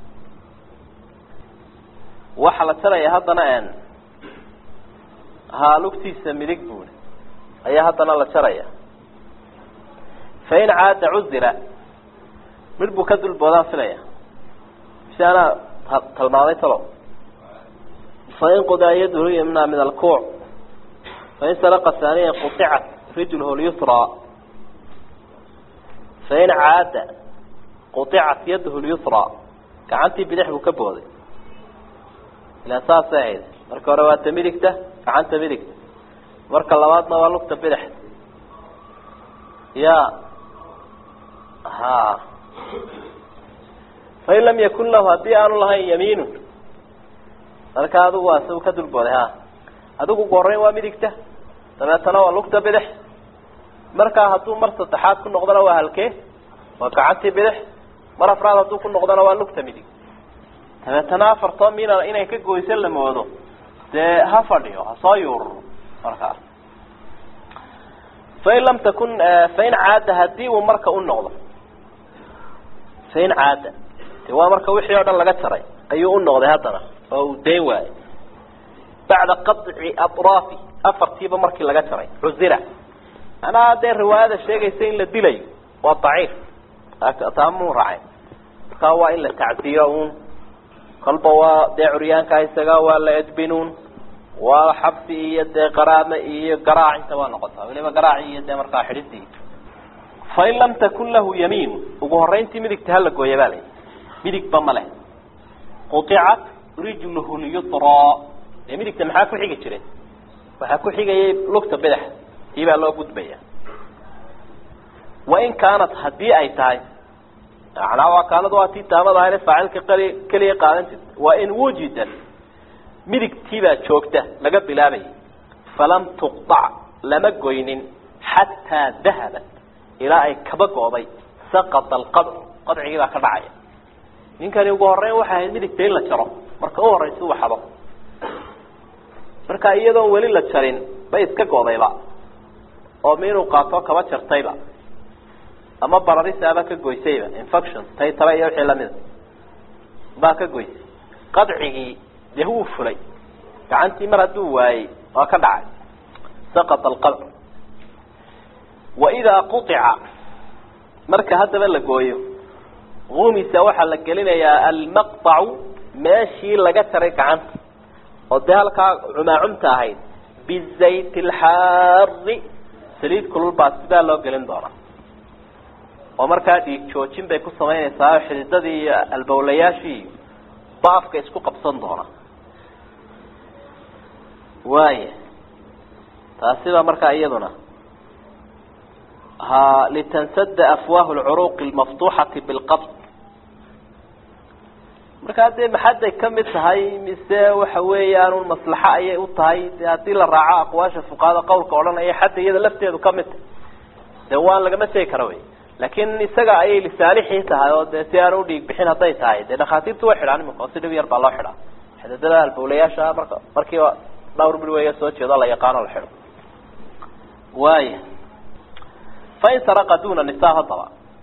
waxaa la jaraya haddana n haa lugtiisa midig buuli ayaa haddana la jaraya fain caada cuzira mid buu ka dulboodaan filaya si anaa talmaaday talo fain qudaa yadhu yumna min alkuuc fain saraqa haaniya qudicat rijluhu lyusraa fain caada qudicat yadhu lyusraa gacantii bidix buu ka booday ilaan saasay ahayd marka hore waa ta midigta gacanta midigta marka labaadna waa lugta bidix ya ha fain lam yakun lahu haddii aanu lahayn yamiinun marka adigu waa si ka dulbooday ha adigu ugu horreyn waa midigta dabeetana waa lugta bidix markaa hadduu mar saddexaad ku noqdona waa halkee waa gacantii bidix mar afraad hadduu ku noqdona waa lugta midig dabeetana afartoo mina inay ka goyso la moodo dee ha fadhiyo ha soo yuururo markaas fain lam takun fain caada haddii uu marka u noqdo fain caada de waa marka wixii oo dhan laga jaray ayuu u noqday haddana oo uu dayn waayey bacda qaطci atraafi afartiiba markii laga jaray cuzira manaa dee riwaayada sheegaysa in la dilayo waa daciif taamuu raacay markaa waa in la tacdiyo un kolba waa dee curyaanka isaga waa la edbinuun waa xabsi iyo dee qaraame iyo garaac inta waa noqotaa waliba garaaci iyo dee markaa xidhidii fain lam takun lahu yamiin ugu horeyntii midigta hala gooya baa layi midigba ma leh qudicat rijluhu lyusraa ee midigta maxaa ku xigi jiray waxaa ku xigayay lugta bidax tii baa loo gudbaya wain kaanat haddii ay tahay manaa waa kaanad waa tii taamada ahayne faacilka qali keliya qaadan jirta wain wujidat midigtiibaa joogta laga bilaabayay falam tuqdac lama goynin xataa dahabat ilaa ay kaba go'day saqata alqadcu qadcigii baa ka dhacaya ninkani ugu horeyn waxay ahayd midigta in la jaro marka u horeysa uu xado marka iyadoon weli la jarin bay iska go'dayba oo miinuu qaato kaba jartayba ama bararisaaba ka goysayba infection tay taba iyo wixii lamida baa ka goysay qadcigii dee wuu fulay gacantii mar hadduu waayey waa ka dhacay saqata alqadcu waidaa quطica marka haddaba la gooyo umisa waxaa la gelinayaa almaqطacu meeshii laga jaray gacanta oo dee halkaa cumaacumta ahayd bizayt اlxaari saliid kulul baa sidaa loo gelin doonaa oo markaa dhiig joojin bay ku samaynaysaa xididadii iyo albawlayaashii baafka isku qabsan doona waaya taasiba markaa iyaduna ha litansada afwaahu lcuruuqi lmaftuuxati bilqabd markaa dee maxaday kamid tahay mise waxa weeyaanun maslaxo ayay u tahay de haddii la raaco aqwaasha fuqahada qawlka odhanaya xadda iyada lafteedu kamid tahay de waan lagama tegi kara wey laakin isaga ayay lisaalixii tahay oo de si aan udhiig bixin hadday tahay dee dhakhaatiirtu way xidhaan imika oo si dhib yar baa loo xidhaa xidadada albawlayaasha marka markiiba dhawr bil weya soo jeedo la yaqaano la xidho waaya fain saraqa duna nisa haddaba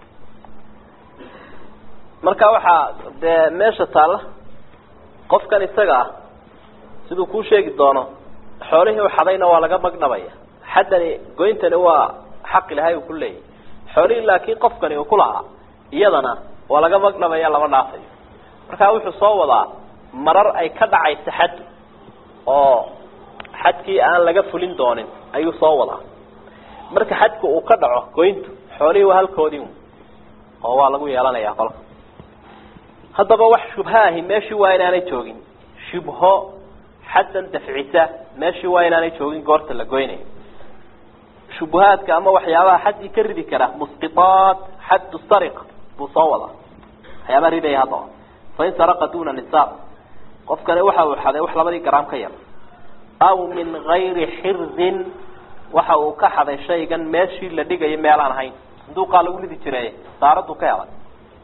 marka waxaa dee meesha taalla qofkan isaga ah siduu kuu sheegi doono xoolihii u xadayna waa laga magdhabaya xaddani goyntani waa xaq ilahay uu ku leeyahy xoolihii laakiin qofkani uu ku lahaa iyadana waa laga magdhabaya lama dhaafayo markaa wuxuu soo wadaa marar ay ka dhacaysa xad oo xadkii aan laga fulin doonin ayuu soo wadaa marka xadku uu ka dhaco goyntu xoolihii waa halkoodii oo waa lagu yeelanayaa kolka haddaba wax shubhaahi meeshii waa inaanay joogin shubho xaddan dafcisa meeshii waa inaanay joogin goorta la goynayo shubuhaadka ama waxyaabaha xaddii ka ridi kara musqiaat xaddu sariqa buu soo wadaa waxyaabaha ridaya haddaba fain saraqa duna nisaab qofkani waxa uu xaday wax labadii garaam ka yar aw min gayri xirzin waxa uu ka xaday shaygan meeshii la dhigayo meelaan ahayn sanduuqaa lagu ridi jiray saaradu ka helay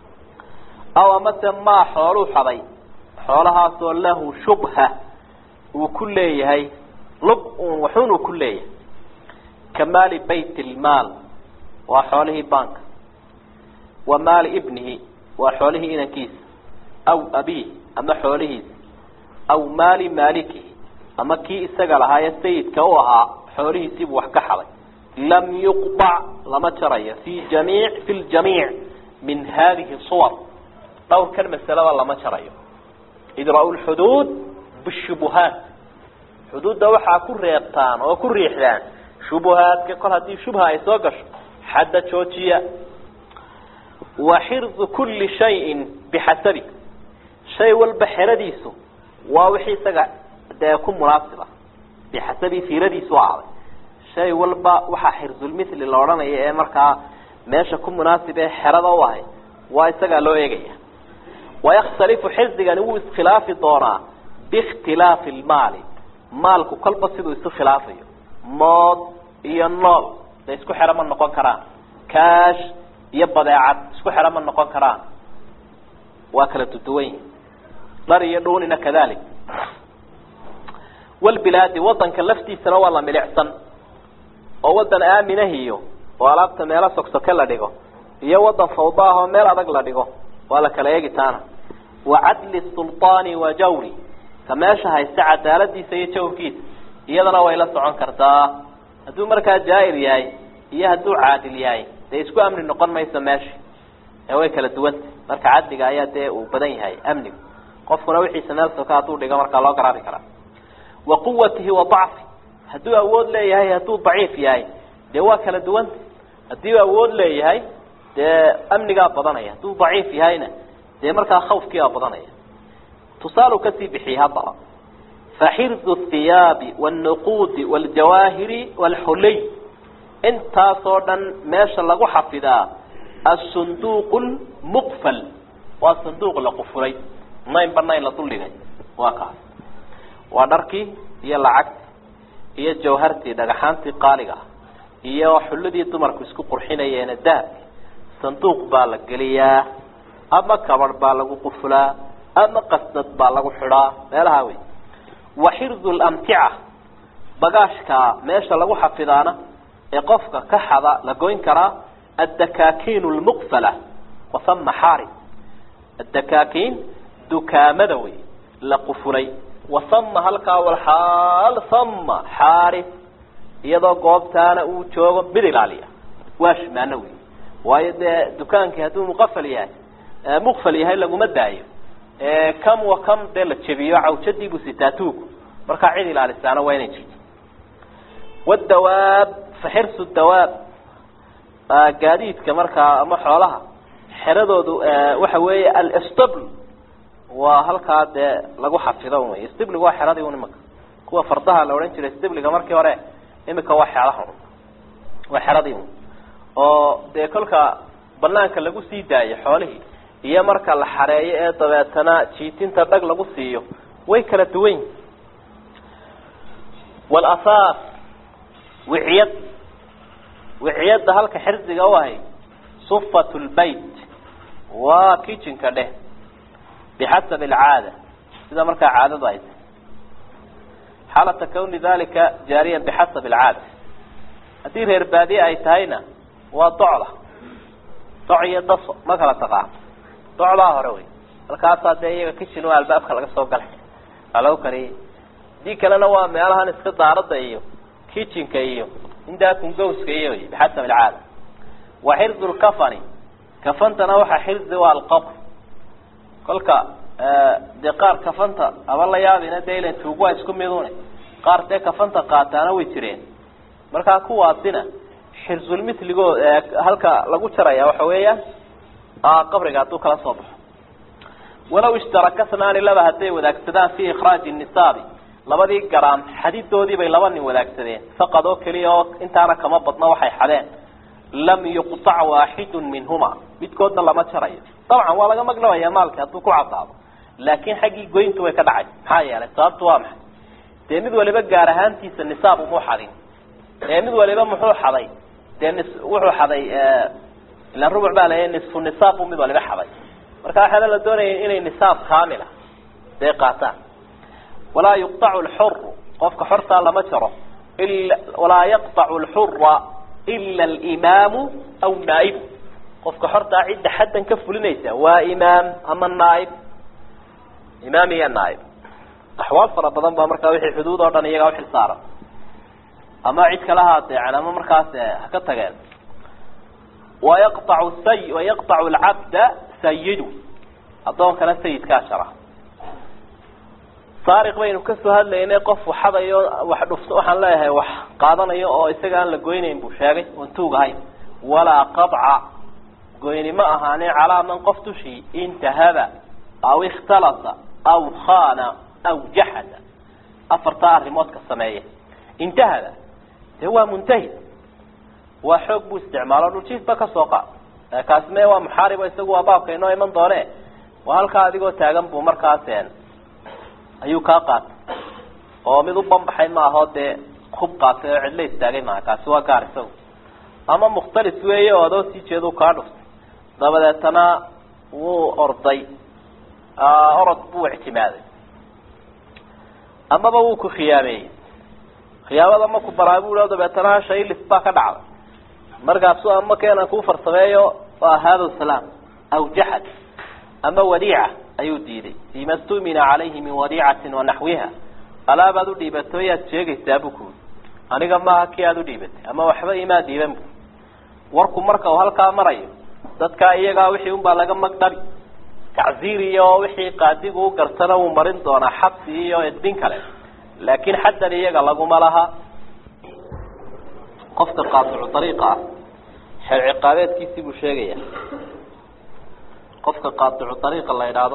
aw amase maa xooluu xaday xoolahaasoo lahu shubha uu ku leeyahay lub un waxun uu ku leeyahay ka maali bayt lmaal waa xoolihii banka wa maali ibnihi waa xoolihii inankiisa aw abiih ama xoolihiisa aw maali maalikihi ama kii isaga lahaaye sayidka u ahaa xoolihiisiibuu wax ka xaday lam yuqطac lama jarayo fi jamiic fi ljamiic min hadihi suwar dhowrkan masalada lama jarayo idra'u lxuduud bishubuhaat xuduudda waxaa ku reebtaan oo ku riixdaan shubuhaadka kol haddii shubha ay soo gasho xadda joojiya wa xirdu kuli shayin bixasabi shay walba xeradiisu waa wixii isaga dee ku munaasiba bixasabi fiiradiisu ahaaday shay walba waxaa xirzulmithli la odhanaya ee markaa meesha ku munaasib ee xerada u ahay waa isagaa loo eegaya wayakhtalifu xirdigani wuu iskhilaafi doonaa biikhtilaafi lmaali maalku kolba siduu isu khilaafayo mood iyo nool de isku xero ma noqon karaan kaash iyo badeecad isku xero ma noqon karaan waa kala duduwan yihin dhar iyo dhuunina kadalik walbilaadi wadanka laftiisana waa la milicsan oo wadan aaminahiyo oo alaabta meelo sogsoke la dhigo iyo wadan fawda ah oo meel adag la dhigo waa la kala eegi taana wa cadli sulطaani wa jawri ka meesha haysta cadaaladiisa iyo jawrkiisa iyadana way la socon kartaa hadduu markaa jaair yahay iyo hadduu caadil yahay dee isku amni noqon mayso meesha ee way kala duwanta marka cadliga ayaa dee uu badan yahay amnigu qofkuna wixiisa meel soka hadduu dhigo markaa loo garaabi karaa wa quwatihi wa dacfi hadduu awood leeyahay hadduu daciif yahay dee waa kala duwanta haddii awood leeyahay dee amnigaa badanaya hadduu daciif yahayna dee markaa khawfkiibaa badanaya tusaalu kasii bixiyey haddaba faxirdu thiyaabi wاlnuquudi wاljawaahiri wاlxuliy intaasoo dhan meesha lagu xafidaa asunduuq lmuqfal waa sanduuq la qufulay naynba nayn la duldhigay waa kaas waa dharkii iyo lacagti iyo jawhartii dhagaxaantii qaaliga ah iyo xulladii dumarku isku qurxinayeena dahabki sanduuq baa la geliyaa ama kabadh baa lagu qufulaa ama qasnad baa lagu xidhaa meelaha wey wa xirdu lamtica bagaashka meesha lagu xafidaana ee qofka ka xada la goyn karaa addakaakiin lmuqfala wasama xaari addakaakiin dukaamada wey la qufulay wasama halkaa walxaal sama xaari iyadoo goobtaana uu joogo mid ilaaliya waa shimaano wey waayo dee dukaankii hadduu muqafal yahay muqfal yahay laguma daayo kam wa kam dee la jebiyo cawjadiibuu sitaa tuugu markaa cid ilaalisaana waa inay jirto wadawaab faxirsu dawaab gaadiidka markaa ama xoolaha xeradoodu waxa weeye alstbl waa halkaa dee lagu xafido wey stibliga waa xeradii un imika kuwa fardaha la odhan jiray stibliga markii hore imika waa xeedaha un waa xeradii un oo dee kolka banaanka lagu sii daayo xoolihii iyo marka la xareeyo ee dabeetana jiitinta dhag lagu siiyo way kala duwan yihin walasaas wiciyad wiciyadda halka xirsiga u ahay sufat lbayt waa kitchenka dheh bixasabi alcaada sida markaa caadadu ay tahay xaalata kawni dalika jaariyan bixasabi alcaada haddii reer baadiye ay tahayna waa docda doc iyo daso ma kala taqaan docdaa hore wey halkaasaa dee iyaga kitchen waa albaabka laga soo galay waa lagu kariyey hadii kalena waa meelahan iska daarada iyo kitchenka iyo indakungowska iyo bixasab alcaada wa xirzu lkafani kafantana waxaa xirzi waa alqabr kolka dee qaar kafanta aba la yaabina dee ilan tuug waa isku midune qaar dee kafanta qaataana way jireen markaa kuwaasina xirzulmitligo halka lagu jaraya waxa weeyaan qabriga hadduu kala soo baxo walaw ishtaraka snaani laba hadday wadaagsadaan fi ikraaji nisaabi labadii garaam xadidoodii bay laba nin wadaagsadeen faqad oo keliya oo intaana kama badno waxay xadeen lam yuqtac waaxidun minhuma midkoodna lama jarayo dabcan waa laga maglabaya maalki hadduu ku cadaado laakin xaggii goyntu way ka dhacay maxaa yeelay sababtu waa maxay dee mid waliba gaar ahaantiisa nisaab umuu xadin ee mid waliba muxuu xaday dee nis wuxuu xaday ilan rubuc baa la nisfu nisaab buu mid waliba xaday marka waxaana la doonaya inay nisaab kaamila dee qaataan walaa yuqطacu lxuru qofka xortaa lama jaro ila walaa yaqطacu lxura ila alimaamu aw naaibu qofka xortaa cidda xaddan ka fulinaysa waa imaam ama naaib imaam iyo naaib axwaal fara badan baa markaa wixii xuduud oo dhan iyagaa uxil saaran ama cid kala haadeecan ama markaas ha ka tageen wayaqطacu say wayaqطacu lcabda sayidu addoonkana sayidkaa jara saariq baynu kasoo hadlaynay qof waxadayo wax dhufto waxaan leeyahay wax qaadanayo oo isaga aan la goynayn buu sheegay oon tuug ahayn walaa qabca goyni ma ahaanin calaa man qof dushii intahaba aw ikhtalasa aw khana aw jaxada afartaa arrimood ka sameeya intahada dee waa muntahid waa xoog buu isticmaalo dhuljiifba kasoo qaad kaasi me waa muxaaribo isagu waa baabka inoo iman doone waa halkaa adigoo taagan buu markaas ayuu kaa qaatay oo mid u banbaxay maaho dee hub qaatay oo cidla istaagay maaha kaasi waa gaar isagu ama mukhtalis weeye oo adoo sii jeedu kaa dhuftay dabadeetana wuu orday orod buu ictimaaday amaba wuu ku khiyaameeyey khiyaamada maku baraa bu dabeetana shaylis baa ka dhacday markaasu ama keenan kuu farsameeyo waa hada salaam aw jaxad ama wadiica ayuu diiday fima stumina calayhi min wadiicatin wanaxwiha alaabaad u dhiibatay yaad sheegaysaa bu kuui aniga maaha kii aada u dhiibatay ama waxba imaa diiban bu warku marka uu halkaa marayo dadkaa iyagaa wixii unbaa laga magdhabi tacziir iyo wixii qaadigu u gartana wuu marin doonaa xabsi iyo edbin kale laakin xaddan iyaga laguma laha qofka qaadicu ariiqa ah xeer ciqaabeedkiisii buu sheegaya qofka qaadicu ariiqa la idhaahdo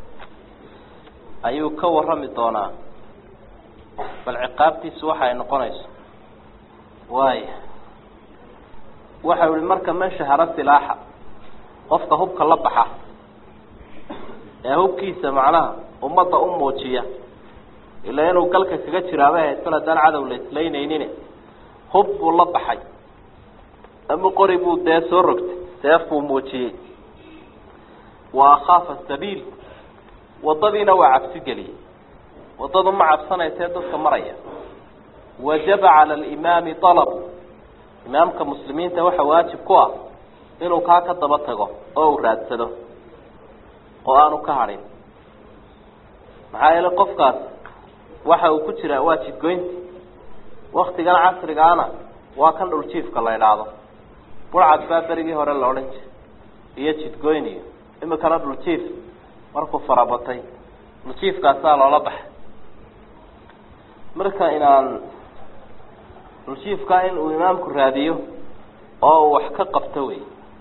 ayuu ka warami doonaa bal ciqaabtiisu waxa ay noqonayso waaya waxau ihi marka man shahara silaaxa qofka hubka la baxa ee hubkiisa macnaha ummadda u muujiya ilaa inuu galka kaga jiraaba haysan haddaan cadow la islaynaynin hub buu la baxay ama qori buu dee soo rogtay seef buu muujiyey wa akhaafa sabiil waddadiina waa cabsi geliyey waddadu ma cabsanaysee dadka maraya wajaba cala alimaami alabu imaamka muslimiinta waxa waajib ku ah inuu kaa ka daba tago oo uu raadsado oo aanu ka hadhin maxaa yeele qofkaas waxa uu ku jiraa waa jidgoynti waktigan casrigaana waa kan dhuljiifka la idhaahdo burcad baa berigii hore la odhan jiray iyo jidgoyn iyo imikana dhuljiif markuu farabatay dhuljiifkaasaa loola baxay marka inaan dhuljiifka in uu imaamku raadiyo oo uu wax ka qabto wey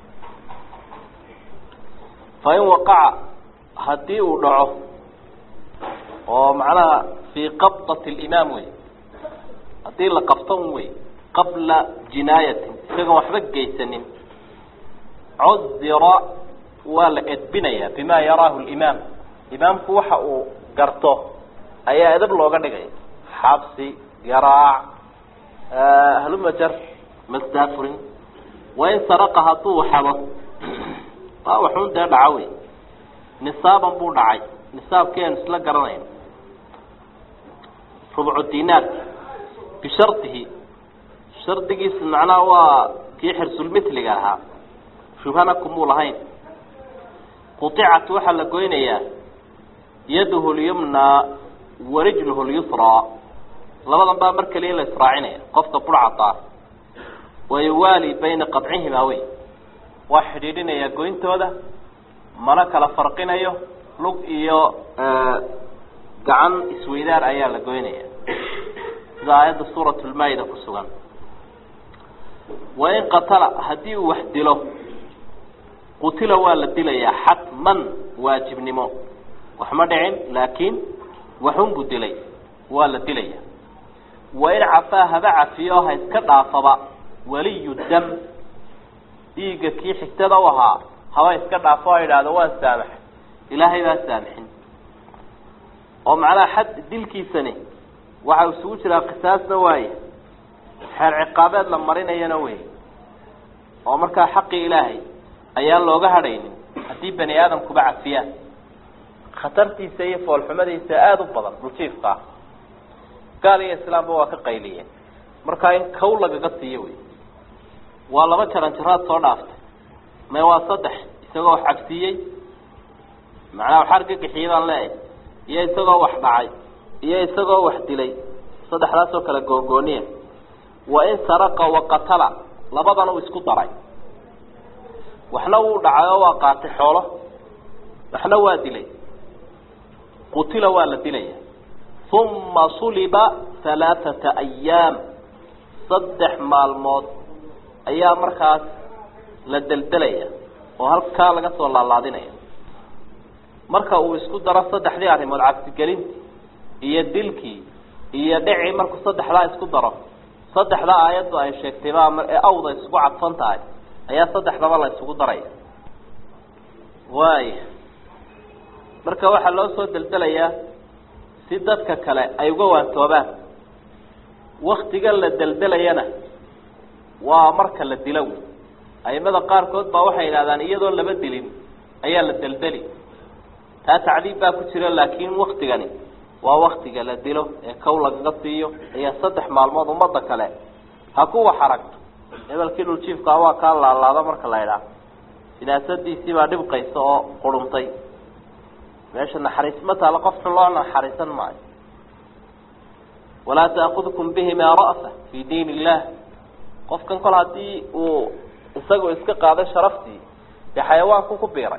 fa in waqaca haddii uu dhaco oo macnaha fii qabdati alimaam wey haddii la qabto un wey qabla jinaayatin isagoon waxba geysanin cudira waa la edbinayaa bima yaraahu limaam imaamku waxa uu garto ayaa edab looga dhigaya xabsi garaac halumajar masdaafurin wain saraqa hadduu xado waa waxun dee dhaco wey nisaaban buu dhacay nisaabkii aanu isla garanayno rubcu dinaar bishardihi shardigiisa macnaha waa kii xirsulmithliga ahaa shubhana kumuu lahayn quطicat waxaa la goynayaa yaduhu lyumnaa warijluhu lyusraa labadan baa mar keliya in la israacinaya qofka burcadaa wayuwaali bayna qadcihimaa wey waa xidhiidhinayaa goyntooda mana kala farqinayo lug iyo gacan isweydaar ayaa la goynaya sida aayadda suurat lmaa-ida ku sugan wain qatala haddii uu wax dilo qutila waa la dilayaa xatman waajibnimo wax ma dhicin laakiin waxun buu dilay waa la dilaya wain cafaa haba cafiyo ha iska dhaafaba waliyu dam dhiigga kii xigtada u ahaa haba iska dhaafo ha idhaahdo waan saamax ilaahay baa saamixin oo macnaha xad dilkiisani waxa isugu jiraa qisaasna waaye xeer ciqaabeed la marinayana wey oo markaa xaqii ilaahay ayaan looga hadhaynin haddii bani aadamkuba cafiyaan khatartiisa iyo foolxumadiisa aada u badan dhuljiifka ah gaal iyo islaamba waa ka qayliyeen markaa in kow lagaga siiyo wey waa laba jaran jaraad soo dhaaftay may waa saddex isagoo wax cabsiiyey macnaha wax argagixiyay baan leeyahay iyo isagoo wax dhacay iyo isagoo wax dilay saddexdaasoo kale googooniya wa in saraqa waqatala labadana uu isku daray waxna wuu dhacay oo waa qaatay xoolo waxna waa dilay qutila waa la dilaya uma suliba halaaثata ayaam saddex maalmood ayaa markaas la deldelaya oo halkaa laga soo laalaadinaya marka uu isku daro saddexdii arrimood cabsigelintii iyo dilkii iyo dhicii markuu saddexdaa isku daro saddexdaa aayaddu ay sheegtay baa ee awda isugu cadfan tahay ayaa saddexdaba la isugu daraya waaya marka waxaa loo soo deldelayaa si dadka kale ay uga waantoobaan waktiga la deldelayana waa marka la dilo wy aimada qaarkood baa waxay yidhahdaan iyadoo laba dilin ayaa la deldeli taa tacdiib baa ku jira laakiin waktigani waa waktiga la dilo ee kow lagaga siiyo ayaa saddex maalmood ummadda kale ha kuwa xaragto hebelkii dhuljiifkaa waa kaa laalaada marka la idhaah sinaasadiisii baa dhibqaysa oo quruntay meesha naxariis ma taalo qof xun loo naxariisan maayo walaa taakudkum bihimaa ra'fa fii diin illah qofkan kol haddii uu isagoo iska qaaday sharaftii dee xayawaanku ku biiray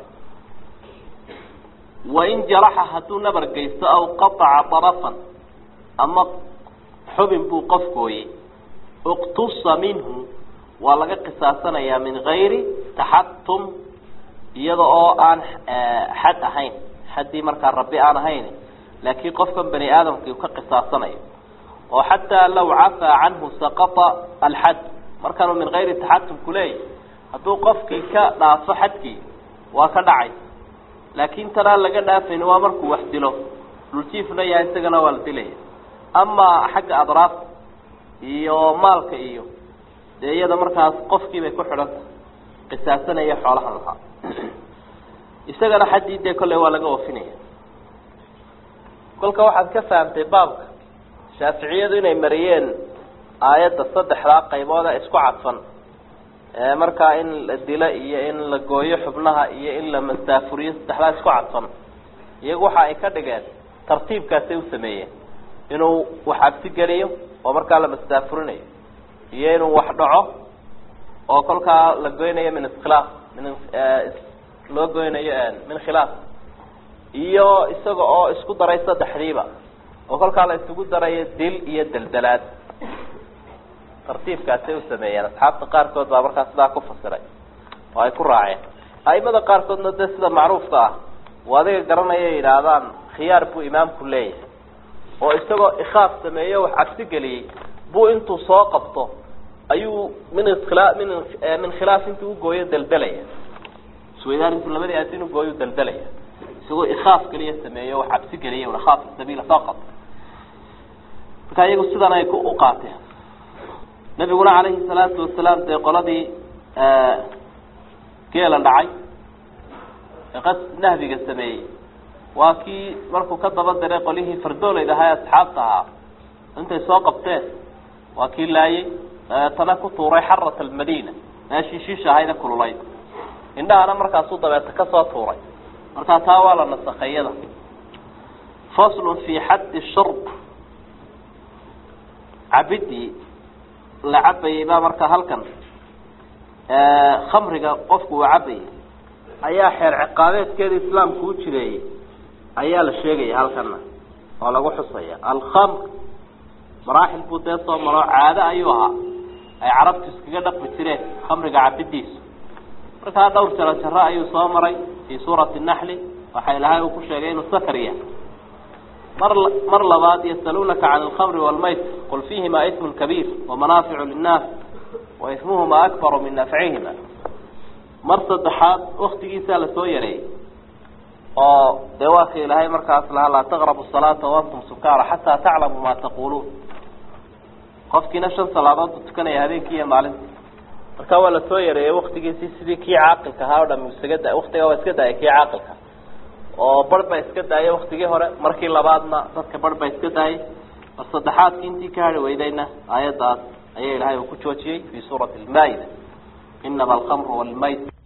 wain jaraxa hadduu nabar geysto aw qataca darafan ama xubin buu qof gooyey iqtusa minhu waa laga qisaasanayaa min gayri taxatum iyada oo aan xad ahayn xaddii markaa rabbi aan ahayn laakiin qofkan bani aadamkii ka qisaasanayo oo xataa law cafaa canhu saqata alxad markaanu min gayri taxatum kuleeyahy hadduu qofkii ka dhaafo xadkii waa ka dhacay laakiin tanaan laga dhaafayn waa markuu wax dilo dhuljiifna yahay isagana waa la dilaya amaa xagga adraafta iyo maalka iyo dee iyada markaas qofkii bay ku xidhan tahay qisaasanaya xoolahan lahaa isagana xaddii dee kolley waa laga oofinaya kolka waxaad ka fahamtay baabka shaaficiyadu inay mariyeen aayadda saddexdaa qaybooda isku cadfan markaa in la dilo iyo in la gooyo xubnaha iyo in la masaafuriyo saddexdaa isku cadfan iyagu waxa ay ka dhigeen tartiibkaasay u sameeyeen inuu wax cabsi geliyo oo markaa la masaafurinayo iyo inuu wax dhaco oo kolkaa la goynayo min iskhilaaf min loo goynayo min khilaaf iyo isaga oo isku daray saddexdiiba oo kolkaa la isugu darayo dil iyo deldelaad tartiibkaasay u sameeyeen asxaabta qaarkood baa markaa sidaa ku fasiray oo ay ku raaceen aimada qaarkoodna dee sida macruufka ah uu adiga garanaya yidhaahdaan khiyaar buu imaamku leeyahay oo isagoo ikhaaf sameeyo wax cabsi geliyey buu intuu soo qabto ayuu min khila min min khilaaf intuu ugooyo deldelaya isweydaan intuu labadii aadin ugooyo deldelaya isagoo ikhaaf keliya sameeyo wax cabsi geliya akhaaf sabiila faqad marka iyagu sidan ay u qaateen nabiguna calayhi salaatu wasalaam dee qoladii geela dhacay ee qas nahbiga sameeyey waa kii markuu ka daba diray qolihii fardooleyda ahaa ee asxaabta ahaa intay soo qabteen waa kii laayey dabeetana ku tuuray xarat almadiina meeshii shiisha ahayda kululayd indhahana markaasuu dabeeta kasoo tuuray markaa taa waa la nasakhay iyada faslun fi xaddi shurb cabidii la cabayey baa marka halkan khamriga qofku uu cabayay ayaa xeer ciqaabeedkeeda islaamku u jireeyey ayaa la sheegaya halkana oo lagu xusaya alkhamr maraaxil buu dee soo maro caado ayuu ahaa ay carabtu iskaga dhaqmi jireen khamriga cabidiisu markaa dhowr jaro jaro ayuu soo maray fii suurati naxli waxa ilahay uu ku sheegay inuu sakar yahay mar mar labaad yasaluunaka can alkhamri walmayt qul fiihima ismun kabiir wamanaaficu linnaas wa ismuhuma akbaru min nafcihima mar saddexaad waktigiisaa lasoo yareeyey oo dee waa ka ilaahay markaas lahaa laa taqrabu salaata waantum sukaara xataa taclamuu ma taquluun qofkiina shan salaadood buu tukanaya habeenkii iyo maalintii marka waa lasoo yareeyey waktigiisii sidii kii caaqilka ahaa o dham isaga da waktiga waa iska daayay kii caaqilka oo bar baa iska daayay waktigii hore markii labaadna dadka bar baa iska daayay mar saddexaadkii intii ka hari weydayna aayaddaas ayaa ilahay uu ku joojiyey fi suurati lmaa'ida inama alkhamru walmayt